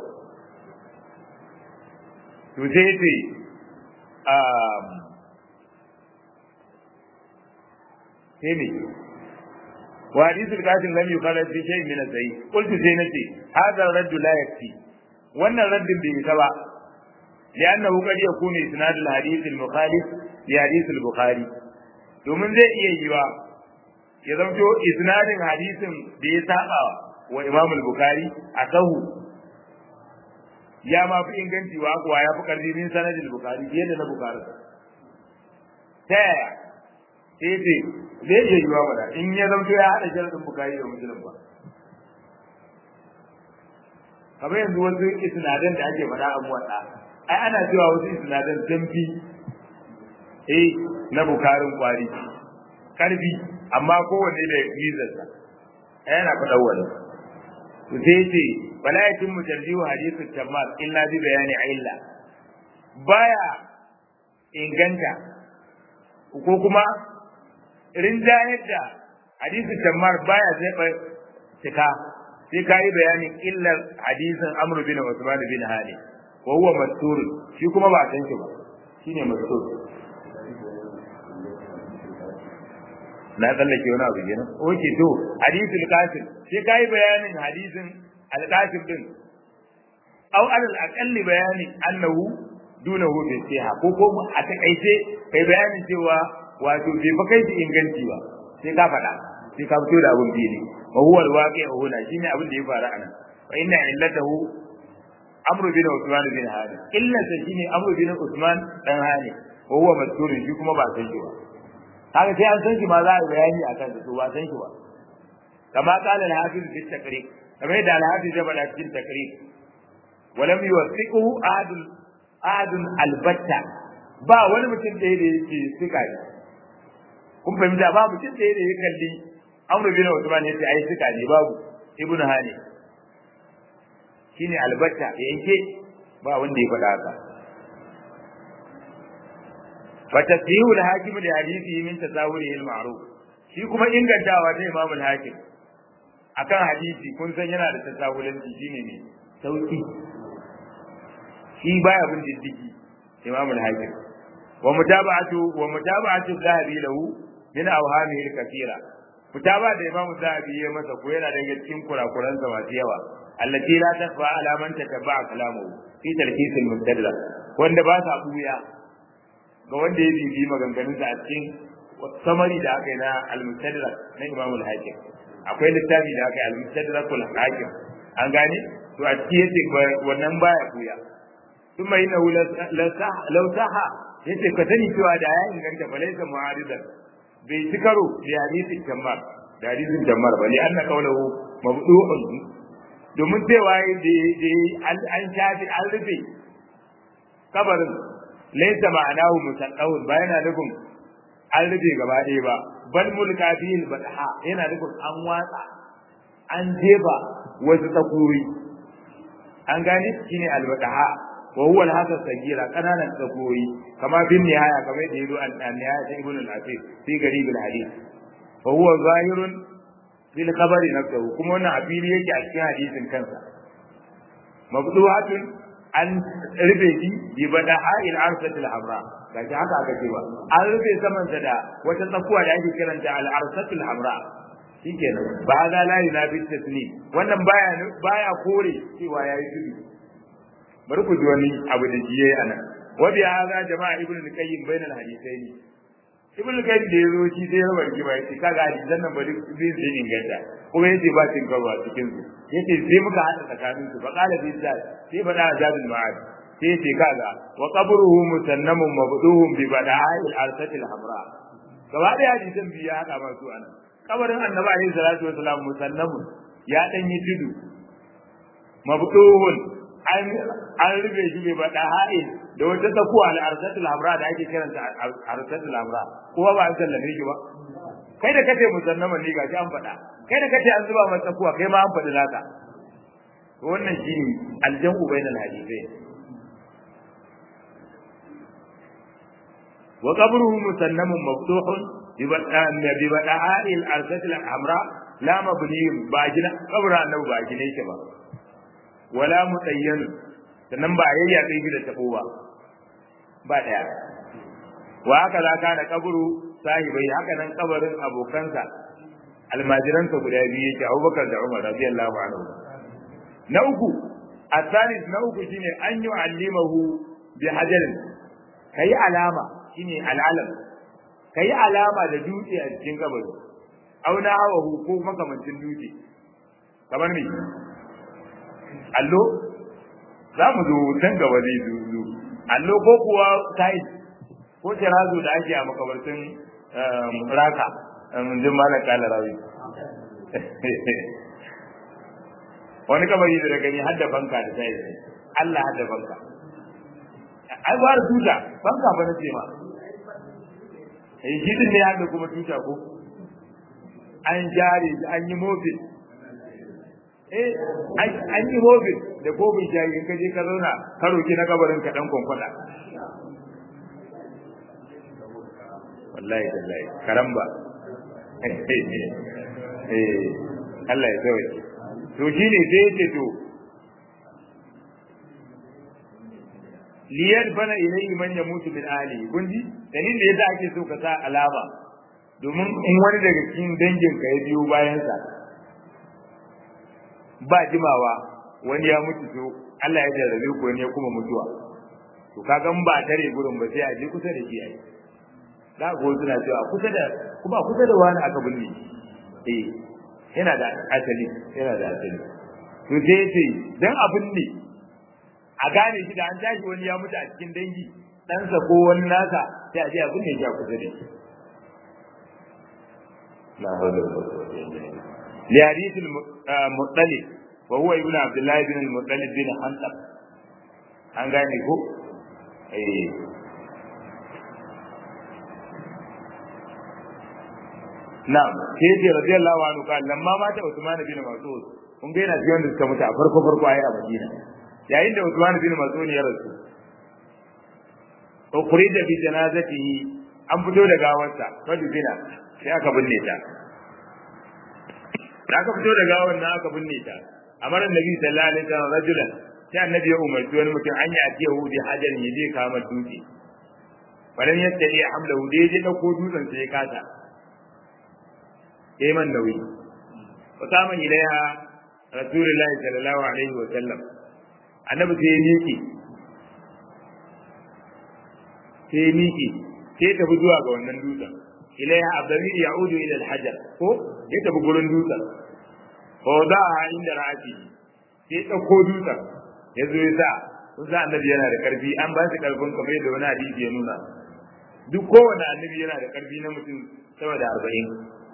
to sai ce sai ne وحديث القاسم لم يخرج في شيء من الصحيح قلت سينتي هذا الرد لا يكفي wannan raddin bai isa ba لأنه قد يكون إسناد الحديث المخالف لحديث البخاري domin zai iya yiwa ya zamto isnadin hadisin da ya saba wa Imam al-Bukhari a sahu ya ma fi inganci wa kuwa ya fi karfi min sanadin al-Bukhari fiye da na Bukhari ta yaya sai ce zai iya yiwa mana in ya zamto ya haɗa sharadin Bukhari da Muslim ba kamar yanzu wasu isnadan da ake faɗa a muwaɗa ai ana cewa wasu isnadan damfi eh na bukarin kwari karfi amma kowanne da mizarsa yana faɗa wani to sai ce bala ya cin mutarjihu hadithu tammal illa bi bayani illa baya inganta ko kuma rinjayar da hadithu tammal baya zai cika sai ka yi bayanin illar hadisin amru bin usman bin hali wa huwa mastur shi kuma ba san shi ba shine mastur na tsallake wani abu kenan oke to hadisul qasim sai ka yi bayanin hadisin al-qasim din aw alal aqalli bayani annahu dunahu bi siha ko ko a takaice kai bayanin cewa wato bai fa kai inganci ba sai ka faɗa sai ka fito da abun fili wa huwa alwaqi'u huna shine abin da ya faru anan wa inna illatahu amru bin usman bin hani illa ta shine amru bin usman dan hani wa huwa mazkur shi kuma ba san shi ba kaga sai an san shi ma za a bayani akan shi to ba san shi ba kama qala al-hafiz fi taqrib kamar da al-hafiz ya faɗa cikin taqrib walam yuwaffiquhu ahadun ahadun albatta ba wani mutum da yake suka ne kun fahimta ba mutum da ya kalli amru bin usman yace ai suka ne babu ibnu hani shine albatta yanke ba wanda ya faɗa haka fa tasyihu al-hakim li hadithi min tasawurihi al-ma'ruf shi kuma ingantawa ta imam al-hakim akan hadisi kun san yana da tasawulanci shine ne sauki shi baya bin diddigi imam al-hakim wa mutaba'atu wa mutaba'atu dhahabi lahu min awhamihi al-kathira mutaba da imam dhahabi ya masa ko yana daga cikin kurakuransa masu yawa allati la tasfa ala man tatabba'a kalamuhu fi talhis al-mustadrak wanda ba sa buya ga wanda ya bibi maganganunsa a cikin samari da aka yi na al-mustadrak na imam al-hakim akwai littafi da aka yi al-mustadrak al-hakim an gane to a cikin yace wannan baya buya ثم إنه لو صح yace ka sani cewa da ya inganta falaisa mu'aridan bai ci karo da hadisin jammar da hadisin jammar ba li anna qawluhu mabdu'un domin cewa da an shafi an rufe kabarin laysa ma'anahu musaddawun ba yana nufin an rufe gaba ɗaya ba bal mulka bil badha yana nufin an watsa an jefa wasu tsakuri an gane shine al-badha وهو الهذا الصغيرة كنانا تقوي كما في النهاية كما يقول النهاية ابن الأثير في قريب الحديث فهو ظاهر في الخبر نفسه كما أن عبيري يجي أشكي حديث كنسا مفتوحة أن ربيتي ببدحاء العرسة الحمراء kaji haka aka ce ba an rufe saman sa da wata tsakuwa da ake kiranta al-arsatul hamra shikenan ba za la yunabi taslim wannan baya baya kore cewa yayi tudu bari ku ji wani abu da shi yayi anan wa bi hadha jama'a ibnu al-qayyim bayna al-hadithain ibnu al-qayyim da yazo shi sai ya barki ba yace kaga hadisan nan bari zai zai inganta kuma yace ba cin gaba cikin su yace sai muka hada tsakanin su fa qala bi zat sai fa da zadul ma'ad sai yace kaga wa qabruhu musannamun mabduhum bi bada'il al-arsatil hamra gaba da hadisan biya hada ba su anan kabarin annabi alaihi salatu wasalam musannamun ya dan yi tudu mabduhun an rufe shi bai bada ha'il da wata tsakuwa al-arsatul hamra da ake kiranta arsatul hamra kuma ba an sallame shi ba kai da kace musannaman ne gashi an faɗa kai da kace an zuba masa tsakuwa kai ma an faɗi naka wannan shine aljamu bainal hadithai wa qabruhu musannamun maftuhun bi bada ha'il arsatul hamra la mabniyun ba gina kabra annabi ba gine shi ba wala mutayyan sannan ba yayya kai da tabo ba ba daya wa haka za ka da kaburu sahibai haka nan kabarin abokansa almajiransa guda biyu yake Abubakar da Umar radiyallahu anhu na uku asalis na uku shine an yi alimahu bi hajarin kai alama shine al'alam kai alama da dutse a cikin kabari auna hawahu ko makamancin dutse kamar me allo za mu zo can gaba zai zo allo ko kuwa tai ko tirazu da ake a makabartin raka jin malam kala rawi wani kabari da gani hadda banka da tai Allah hadda banka ai ba da tuta banka ba na ce ma eh shi din ne hadda kuma tuta ko an jare an yi mofin eh an yi mofin da kofin shayi in ka je ka zauna ka roki na kabarin ka dan kwankwada wallahi tallahi karamba eh Allah ya sauke to shine sai yace to liyar bana ilayhi man yamutu min ahli kunji dalilin da yasa ake so ka sa alama domin in wani daga cikin dangin ka ya biyo bayan sa ba jimawa wani ya mutu to Allah ya jarrabe ko ne kuma mutuwa to kaga ba tare gurin ba sai a je kusa da shi ai da go suna cewa kusa da kuma kusa da wani aka binne eh yana da asali yana da asali to sai ce dan abin ne a gane shi da an tashi wani ya mutu a cikin dangi ɗansa ko wani nasa sai a je abin ne ya kusa da shi la hawla wala quwwata illa billah li hadith al-muttalib wa huwa ibn abdullah ibn al-muttalib bin hantab an gane ko eh na'am sai ce radiyallahu anhu kan lamma mata Usman bin Mas'ud kun ga yana ji wanda suka mutu a farko farko ayi a Madina yayin da Usman bin Mas'ud ya rasu ukhrija bi janazatihi an fito da gawarsa fadi bina sai aka binne ta da aka fito da gawar nan aka binne ta amara annabi sallallahu alaihi wasallam rajulan sai annabi ya umarci wani mutum an yi atiya hu bi hajar ya je kama dutse walan yastadi hamlahu da je dauko dutsen sai ya kasa yayi man nauyi wa sama ilaiha rasulullahi sallallahu alaihi wasallam annabi sai ya miƙe sai ya miƙe sai tafi zuwa ga wannan dutsen ilaiha abdamir ya'udu ila al-hajar ko ya tafi gurin dutsen fa wada'a inda ra'ati sai dauko dutsen ya zo ya sa kun sa annabi yana da karfi an ba shi karfin kamar yadda wani hadisi ya nuna duk kowane annabi yana da karfi na mutum sama da arba'in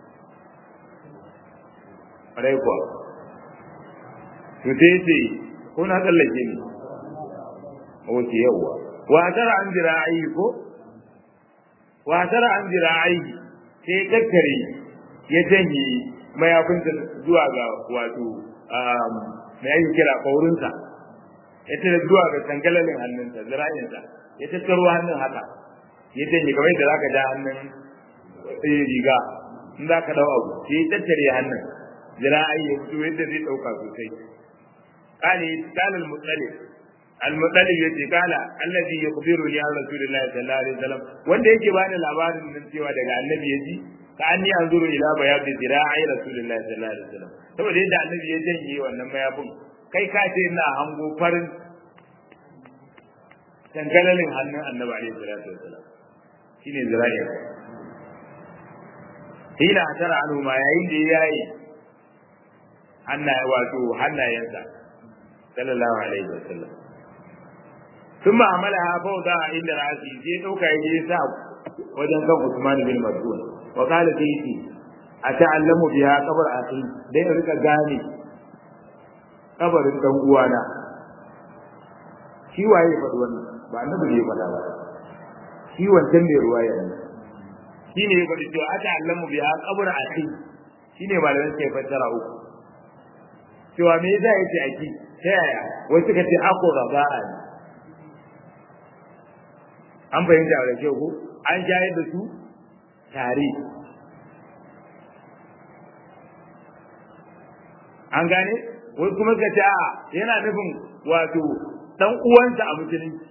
ƙwarai kuwa to sai ya ce ko na tsallake ne wace yawwa wa tara an jira ayi ko wa tara an jira ayi sai kakkare ya janye mayafinsa zuwa ga wato mai ake kira ƙaurinsa ya tara zuwa ga tangalalin hannunsa zira'insa ya tattaro hannun haka ya janye kamar yadda za ka ja hannun riga in za ka dau abu sai ya tattare hannun zira'i ya fito yadda zai ɗauka sosai kale kala al-muttalib al-muttalib yace kala allazi yukhbiru li rasulillahi sallallahu alaihi wasallam wanda yake bani labarin nan cewa daga annabi yaji ka anni anzuru ila bayadi zira'i rasulillahi sallallahu alaihi wasallam saboda yadda annabi ya janye wannan mayafin kai ka ce ina hango farin tangalalin hannun annabi alaihi salatu wasallam shine zira'i hina tara anhu ma yayin da yayi hannaye wato hannayensa sallallahu alaihi wasallam ثم عملها فوضى عند رأسه sai dauka yaje sa wajen kan Usman bin Mas'ud wa qala sayyidi ata'allamu biha qabr akhi dai rika gane kabarin dan uwana shi waye faɗi wannan ba annabi ne faɗa ba shi wancan ne ruwaya ne shi ne ya faɗi cewa ata'allamu biha qabr akhi shi ne malamin sai fassara uku cewa me yasa yace aki ta yaya wasu ka ce ako raba'a ne an fahimta da kyau ko an shayar da su tare an gane wasu kuma suka ce a yana nufin wato dan uwansa a musulunci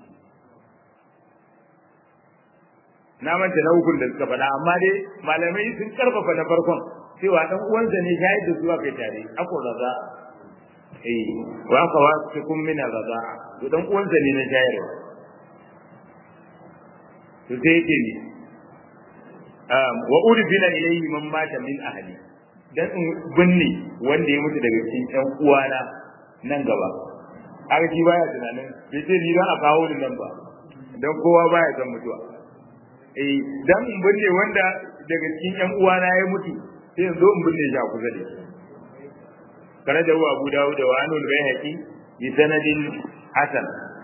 na manta na hukun da suka faɗa amma dai malamai sun karfafa na farkon cewa dan uwansa ne shayar da su a kai tare ako raza eh wa aka wasu kun mina raza to dan uwansa ne na shayarwa to sai yake ne wa urfina ilayhi man mata min ahli dan in binne wanda ya mutu daga cikin ɗan uwana nan gaba aka shi baya tunanin bai ce ni don a kawo ni nan ba dan kowa baya san mutuwa eh dan in binne wanda daga cikin ɗan uwana ya mutu sai in zo in binne shi a kusa da shi kana da Abu Dawud da Anul Bayhaqi bi sanadin hasan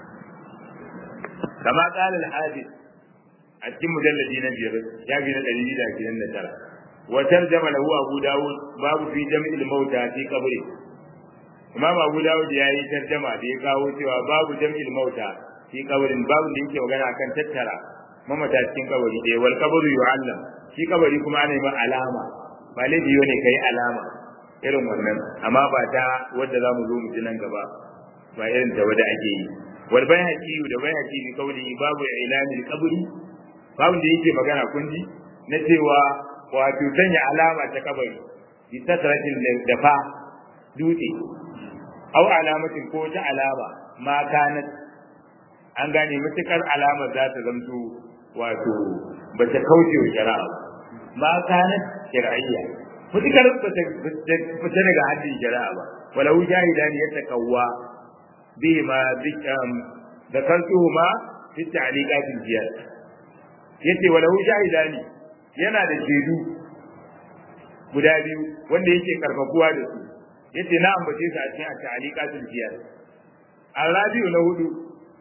kama qala al-hadith a cikin mujalladi na biyar ya bi na ɗari biyu da ashirin da tara wa tarjama lahu abu dawud babu fi jam'il mauta fi qabri imam abu dawud ya yi tarjama da ya kawo cewa babu jam'il mauta fi qabrin babu da yake magana akan tattara mamata cikin kabari ɗaya wal qabru yu'allam shi kabari kuma ana yi alama ba laifi ne kai alama irin wannan amma ba ta wadda za mu zo mu ji nan gaba ba irin ta wadda ake yi wal bayhaqi da bayhaqi bi qawli babu ilamil qabri babu da yake magana kunji na cewa wato sanya alama ta kabari bi satratin dafa dutse au alamatin ko ta alama ma kanat an gane matukar alamar za ta zamto wato ba ta kauce wa shari'a ma kanat shar'iyya matukar ba ta fita daga haddin shari'a ba walau jahidan ya takawwa bi ma da kantuhu ma fi ta'liqatil jihad yace walahu shahidani yana da shaidu guda biyu wanda yake karfafuwa da su yace na ambace su a cikin ta'liqatul jihad arabiu na hudu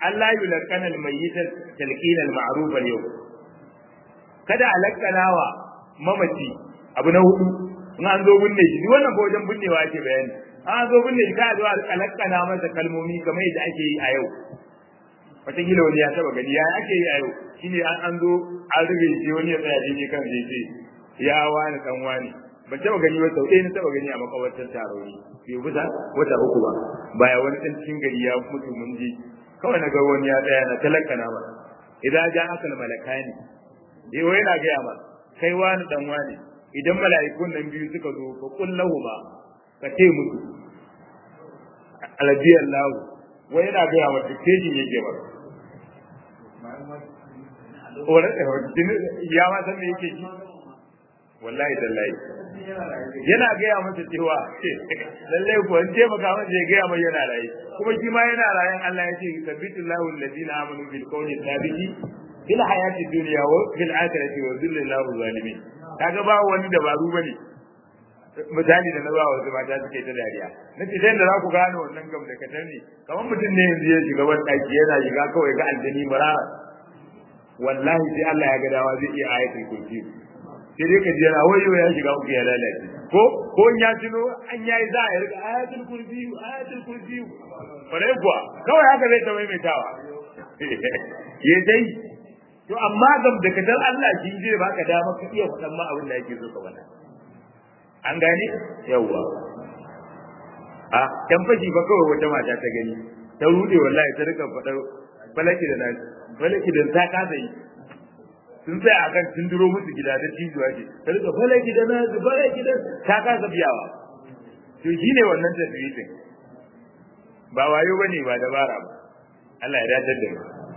Allah yulqana al-mayyit talqin al-ma'ruf al-yawm kada a lakkanawa mamaci abu na hudu in an zo binne shi wannan ko wajen binnewa ake bayani an zo binne shi ka zo a lakkana masa kalmomi kamar yadda ake yi a yau wataƙila wani ya taba gani ya ake yi a yau shine an an zo an rube shi wani ya tsaya daidai kan zai ce ya wani dan wani ban taba gani ba sau ɗaya na taba gani a makabartar taroni bai bisa wata uku ba baya wani ɗan cikin gari ya mutu mun je kawai na ga wani ya tsaya na talakana ma idan ja aka malakani eh wai na gaya ma kai wani dan wani idan mala'ikun nan biyu suka zo fa kullahu ba ka ce musu alladiyallahu wai yana gaya ma dictation yake ba ya ma san me yake ji wallahi tallahi yana gaya masa cewa lallai ko an je maka masa ya gaya mai yana raye kuma shi ma yana rayen Allah ya ce sabbitillahu alladhina amanu bil qawli thabiti fil hayati dunya wa fil akhirati wa dhillillahu zalimin kaga ba wani dabaru bane misali da na ba wasu mata suke ta dariya na ce da za ku gane wannan gam da katar ne kamar mutum ne yanzu ya shiga wani ɗaki yana shiga kawai ga aljani marara wallahi sai Allah ya ga dawa zai iya ayatul kursi sai dai ka ji yana wayo ya shiga uku ya lalace ko ko in ya tuno an yayi za a rika ayatul kursi ayatul kursi bare kuwa kawai haka zai ta maimaitawa ya dai to amma gam da kadar Allah shi zai baka dama ka iya faɗan ma abin da yake so ka faɗa an gane yawwa a dan fashi ba kawai wata mata ta gani ta rude wallahi ta rika faɗar falaki da nashi falaki da ta kasa yi sun sai a kan sun duro musu gida da cijuwa ce ta rika falaki da nashi falaki da ta kasa biyawa to shine wannan tasbihin ba wayo bane ba dabara ba Allah ya dace da mu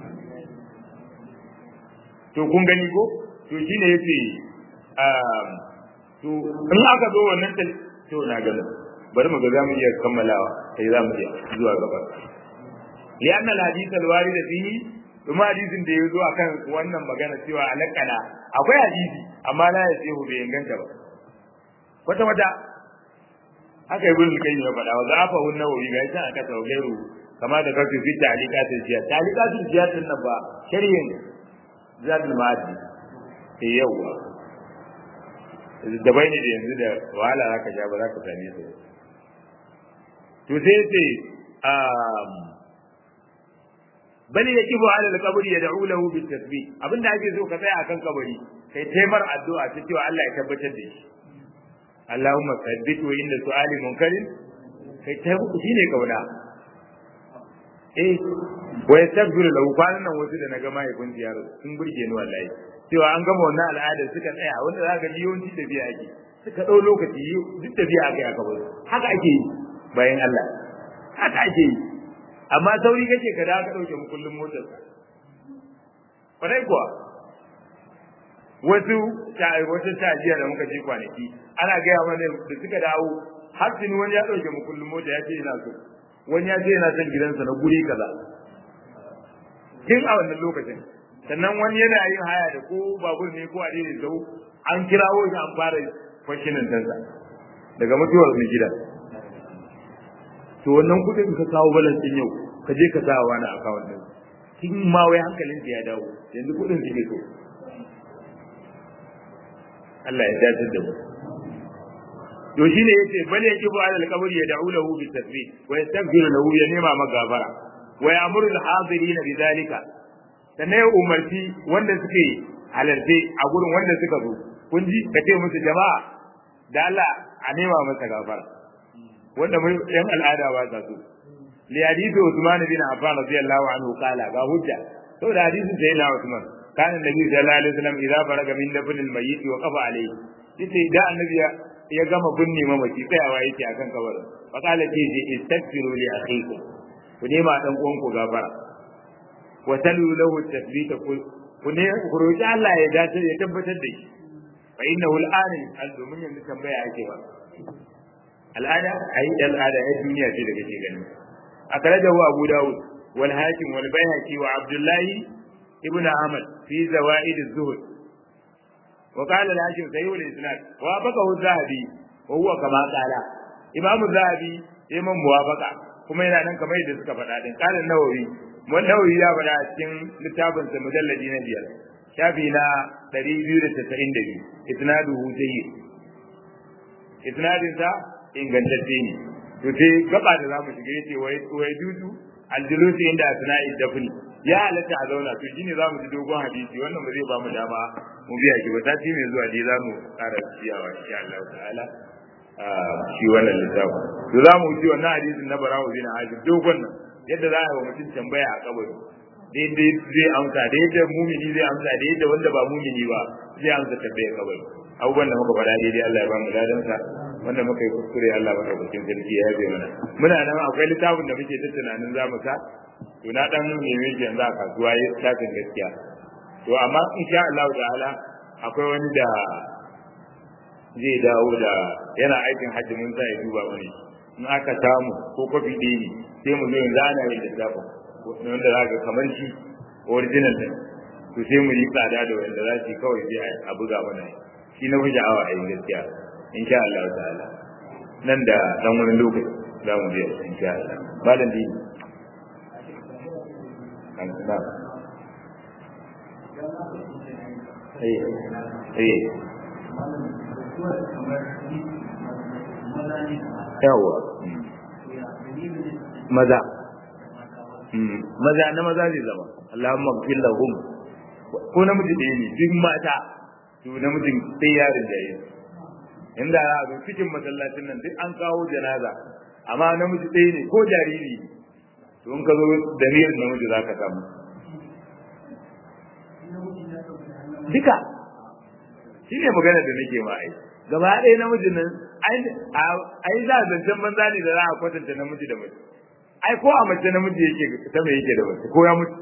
to kun gani ko to shine yace um to in aka zo wannan tal to na gani bari mu ga zamu iya kammalawa sai zamu iya zuwa gaba li anna al hadith al warid fihi kuma hadisin da yazo akan wannan magana cewa alaqala akwai hadisi amma la ya sai bai inganta ba wata wata haka ibn al-qayyim ya faɗa wa zafa hun nawawi ga ita aka tawgairu kama da kafin fi ta'liqatul jihad ta'liqatul jihad din nan ba shari'in zadul ma'adi eh yawa da bai ne da yanzu da wahala zaka ja ba za ka same su to sai ce bali ya kibo ala al-qabri yad'u lahu bit tasbih abinda ake so ka tsaya akan kabari kai taimar addu'a ta cewa Allah ya tabbatar da shi Allahumma thabbit wa inda su'ali munkarin kai ta muku shine kauna eh wa yastaghfiru lahu kwanan nan wasu da naga mahaifin ziyara sun burge ni wallahi cewa an gama wannan al'ada suka tsaya wanda za ka ji yawanci da biya ake suka ɗau lokaci duk da biya aka yi aka bar haka ake yi bayan Allah haka ake yi amma sauri kake ka da ka ɗauke mu kullum motar kwarai kuwa wasu wata tajiya da muka je kwanaki ana gaya mana da suka dawo har tuni wani ya ɗauke mu kullum mota ya ce yana so wani ya ce yana son gidansa na guri kaza tun a wannan lokacin sannan wani yana yin haya da ko babur ne ko a daidai sau an kirawo shi an fara kwashinin tansa daga mutuwar mai gidan to wannan kudin ka kawo balance din yau ka je ka sa wani account din kin ma wai hankalin ya dawo yanzu kudin suke so Allah ya dace da mu to shine yace bal yajibu ala al-qabr yad'u lahu bi tasbih wa yastaghfiru lahu ya nema magabara wa ya'muru al-hadirin bi dhalika sannan ya umarci wanda suke halarce a gurin wanda suka zo kun ji ka ce musu jama'a da Allah a nema masa gafara wanda mun yan al'ada ba sa so li hadithu Usman bin Affan radiyallahu anhu qala ga hujja to da hadisin sai na Usman kana nabi sallallahu alaihi wasallam idza faraga min dafn al-mayyit wa qafa alayhi yace da annabi ya gama binne mamaci tsayawa yake akan kabarin fa qala ce je istaghfiru li akhikum ku nema dan uwanku gafara wa talu lahu at-tathbit ku ne ku roki Allah ya dace ya tabbatar da shi fa innahu al-an al-domin yanzu tambaya ake ba al'ada ai al'ada ai duniya ce da kake gani akhrajahu abu daud wal hakim wal bayhaqi wa abdullahi ibn ahmad fi zawaid az-zuhd wa qala al-hakim sahih al-isnad wa baqahu az-zahabi wa huwa kama qala imam az-zahabi imam muwafaqa kuma yana nan kamar yadda suka faɗa din qala an-nawawi wallahi ya bada a cikin littafin sa mujalladi na biyar shafi na 292 isnaduhu jayyid isnadin sa ingantacce ne to sai gaba da zamu shiga yace wai wai dutu aljulusi inda asna'i dafni ya halatta a zauna to shine zamu ji dogon hadisi wannan ba zai ba mu dama mu biya shi ba sati mai zuwa dai zamu ƙara ciyawa insha Allah ta'ala shi wannan littafin to zamu ji wannan hadisin na barawo bin azib dogon nan yadda za a yi wa mutum tambaya a kabari daidai zai amsa da yadda mumini zai amsa da yadda wanda ba mumini ba zai amsa tambayar kabari abubuwan da muka faɗa daidai Allah ya ba mu ladansa wanda muka yi kuskure Allah ba ɗaukakin sarki ya yabe mana muna nan akwai littafin da muke ta tunanin za mu sa to na dan neme shi yanzu a kasuwa ya tafin gaskiya to amma insha Allah ta'ala akwai wani da zai dawo da yana aikin hajji mun sa ya duba wani in aka samu ko kofi ɗaya ne sai mu zo yanzu ana yin littafin wanda za ka kamar shi original din to sai mu yi tsada da wanda za su yi kawai sai a buga mana shi na fi sha'awa a yi gaskiya insha Allah ta'ala nan da dan wani lokaci za mu je insha Allah malam dini an na eh eh yawa maza maza na maza zai zama Allahumma gfir lahum ko namiji da ne duk mata to namijin sai yarin da yake inda za a zo cikin masallacin nan duk an kawo janaza amma namiji ɗaya ne ko jariri to in ka zo da niyyar namiji za ka samu duka shi ne magana da nake ma ai gaba ɗaya namijin nan ai za a zancen banza ne da za a kwatanta namiji da mace ai ko a mace namiji yake ta mai yake da mace ko ya mutu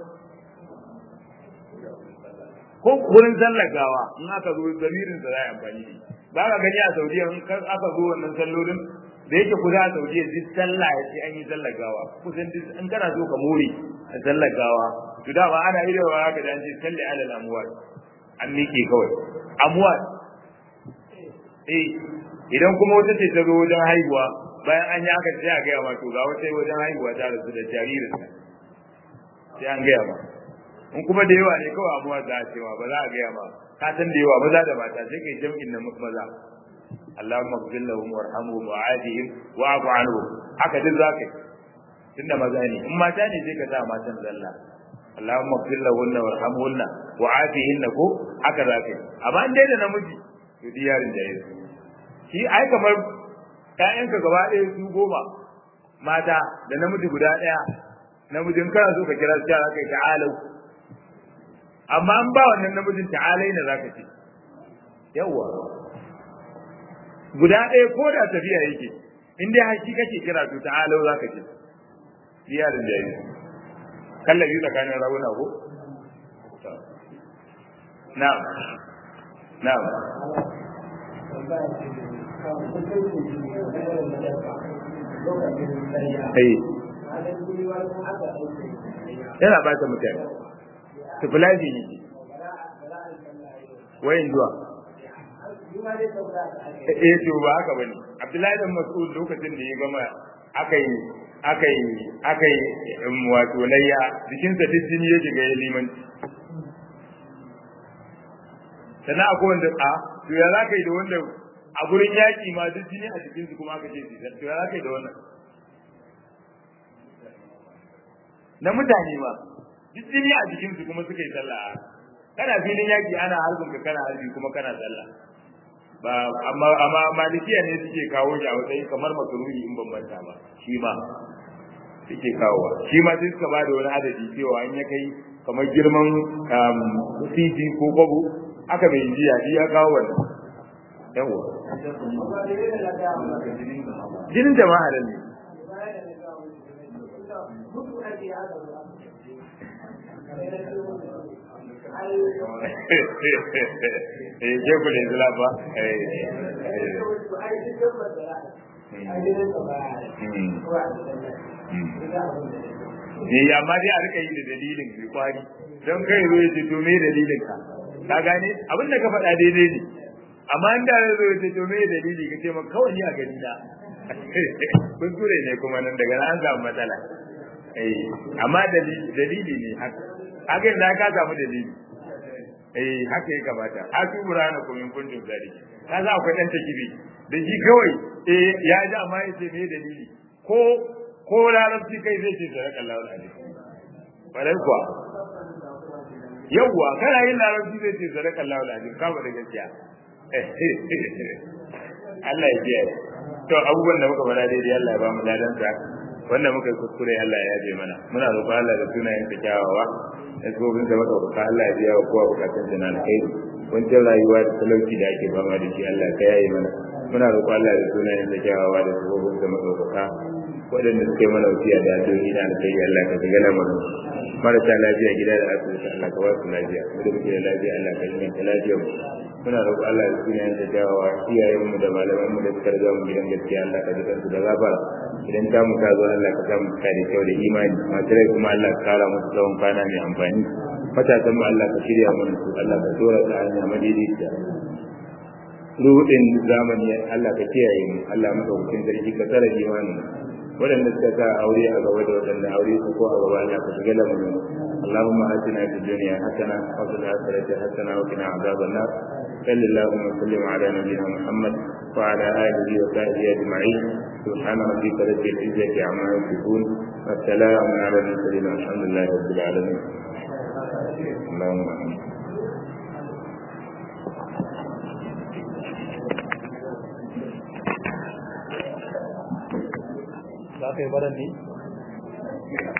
ko wurin sallar gawa in aka zo zamirin sa za a amfani da ba ka gani a saudiya in aka zo wannan sallolin da yake kusa a saudiya duk sallah ya ce an yi sallar gawa kusan duk in kana so ka more a sallar gawa to da ba ana irin wa haka da an ce salli alal amwat an miƙe kawai amwat eh idan kuma wata ce ta zo wajen haihuwa bayan an yi aka sai a gaya ma to ga wata wajen haihuwa ta rasu da jaririnta sai an gaya ma in kuma da yawa ne kawai abuwa za a cewa ba za a gaya ma ka san da yawa maza da mata sai kai jam'in na maza Allahumma ighfir lahum warhamhum wa'adihim wa'fu anhum haka duk za ka yi tunda maza ne in mata ne sai ka sa matan zalla Allahumma ighfir lahunna warhamhunna wa'afihinna ko haka za ka yi amma in dai da namiji to diyarin da yake shi ai kamar ƴaƴanka gaba ɗaya su goma mata da namiji guda ɗaya namijin kana so ka kira su ta kai ta'alau amma an ba wannan namijin ta'alai ne zaka ce yawa guda ɗaya ko da tafiya yake in dai haƙi kake kira to ta'alau zaka ce diyarin da yake kallabi tsakanin raguna ko na'am na'am yana ba ta mutane tufulaji ne wayan zuwa eh to ba haka bane abdullahi dan mas'ud lokacin da ya gama akai akai akai wato layya jikinsa duk jini ya shiga ya limanci sannan akwai wanda a to ya za ka yi da wanda a gurin yaƙi ma duk jini a jikin su kuma aka ce su to ya za ka yi da wannan na mutane ma duk jini a jikin su kuma suka yi sallah kana filin yaƙi ana harbin ka kana harbi kuma kana sallah ba amma amma malikiya ne suke kawo shi a matsayin kamar makaruhi in bambanta ba shi ma suke kawowa shi ma sai suka bada wani adadi cewa in ya kai kamar girman titi ko kwabo aka bai jiya shi ya kawo wannan yawa jinin jama'a da ne eh je ku da zula ba eh ne amma dai a rika yi da dalilin mai kwari don kai zo ya ce to me dalilin ka ka gane abin da ka faɗa daidai ne amma in da zo ya ce to me dalili ka ce ma kawai ni a gani na kuskure ne kuma nan daga nan an samu matsala eh amma dalili ne haka haka da ka samu dalili eh haka ya kamata asu burana ko min kuntum zari ka za akwai dan takibi da shi kawai eh ya ji amma yace me dalili ko ko larabci kai zai ce sadaka Allahu alaihi bare kuwa yawwa kana yin larabci zai ce sadaka Allahu alaihi ka ba da gaskiya Allah ya biya to abubuwan da muka faɗa daidai Allah ya ba mu ladan sa wanda muka yi kuskure Allah ya yabe mana muna roƙon Allah da sunayen sa kyawawa da gobin da muka roƙa Allah ya biya wa kowa bukatun sa na alkhairi wancan rayuwa da talauci da ake fama da shi Allah ka yaye mana muna roƙon Allah da sunayen sa kyawawa da gobin da muka roƙa waɗanda suke mana wasiya da addu'o'i na alkhairi Allah ka shiga lamarin marasa lafiya gida da asibiti Allah ka ba su lafiya mu da muke da lafiya Allah ka inganta lafiyar mu muna roƙo Allah da sunayen da jawawa iyayen mu da malaman mu da suka riga mu gidan gaskiya Allah ka duka su da gafara idan ta mu ta zo Allah ka sa mu ta da kyau da imani masu rai kuma Allah ka kara musu tsawon kwana mai amfani matasan mu Allah ka shirya mana su Allah ka tura ta hanya madaidaiciya ruɗin zamani Allah ka kiyaye mu Allah maka hukun sarki ka tsara imanin waɗanda suka sa aure a gaba da waɗanda aure su ko a gaba Allah ka shiga lamarin اللهم آتنا في الدنيا حسنة وفي الآخرة حسنة وقنا عذاب النار صل اللهم وسلم على نبينا محمد وعلى آله وصحبه أجمعين سبحان ربك رب العزة عما يصفون والسلام على المرسلين والحمد لله رب العالمين اللهم آمين za ka yi baran ne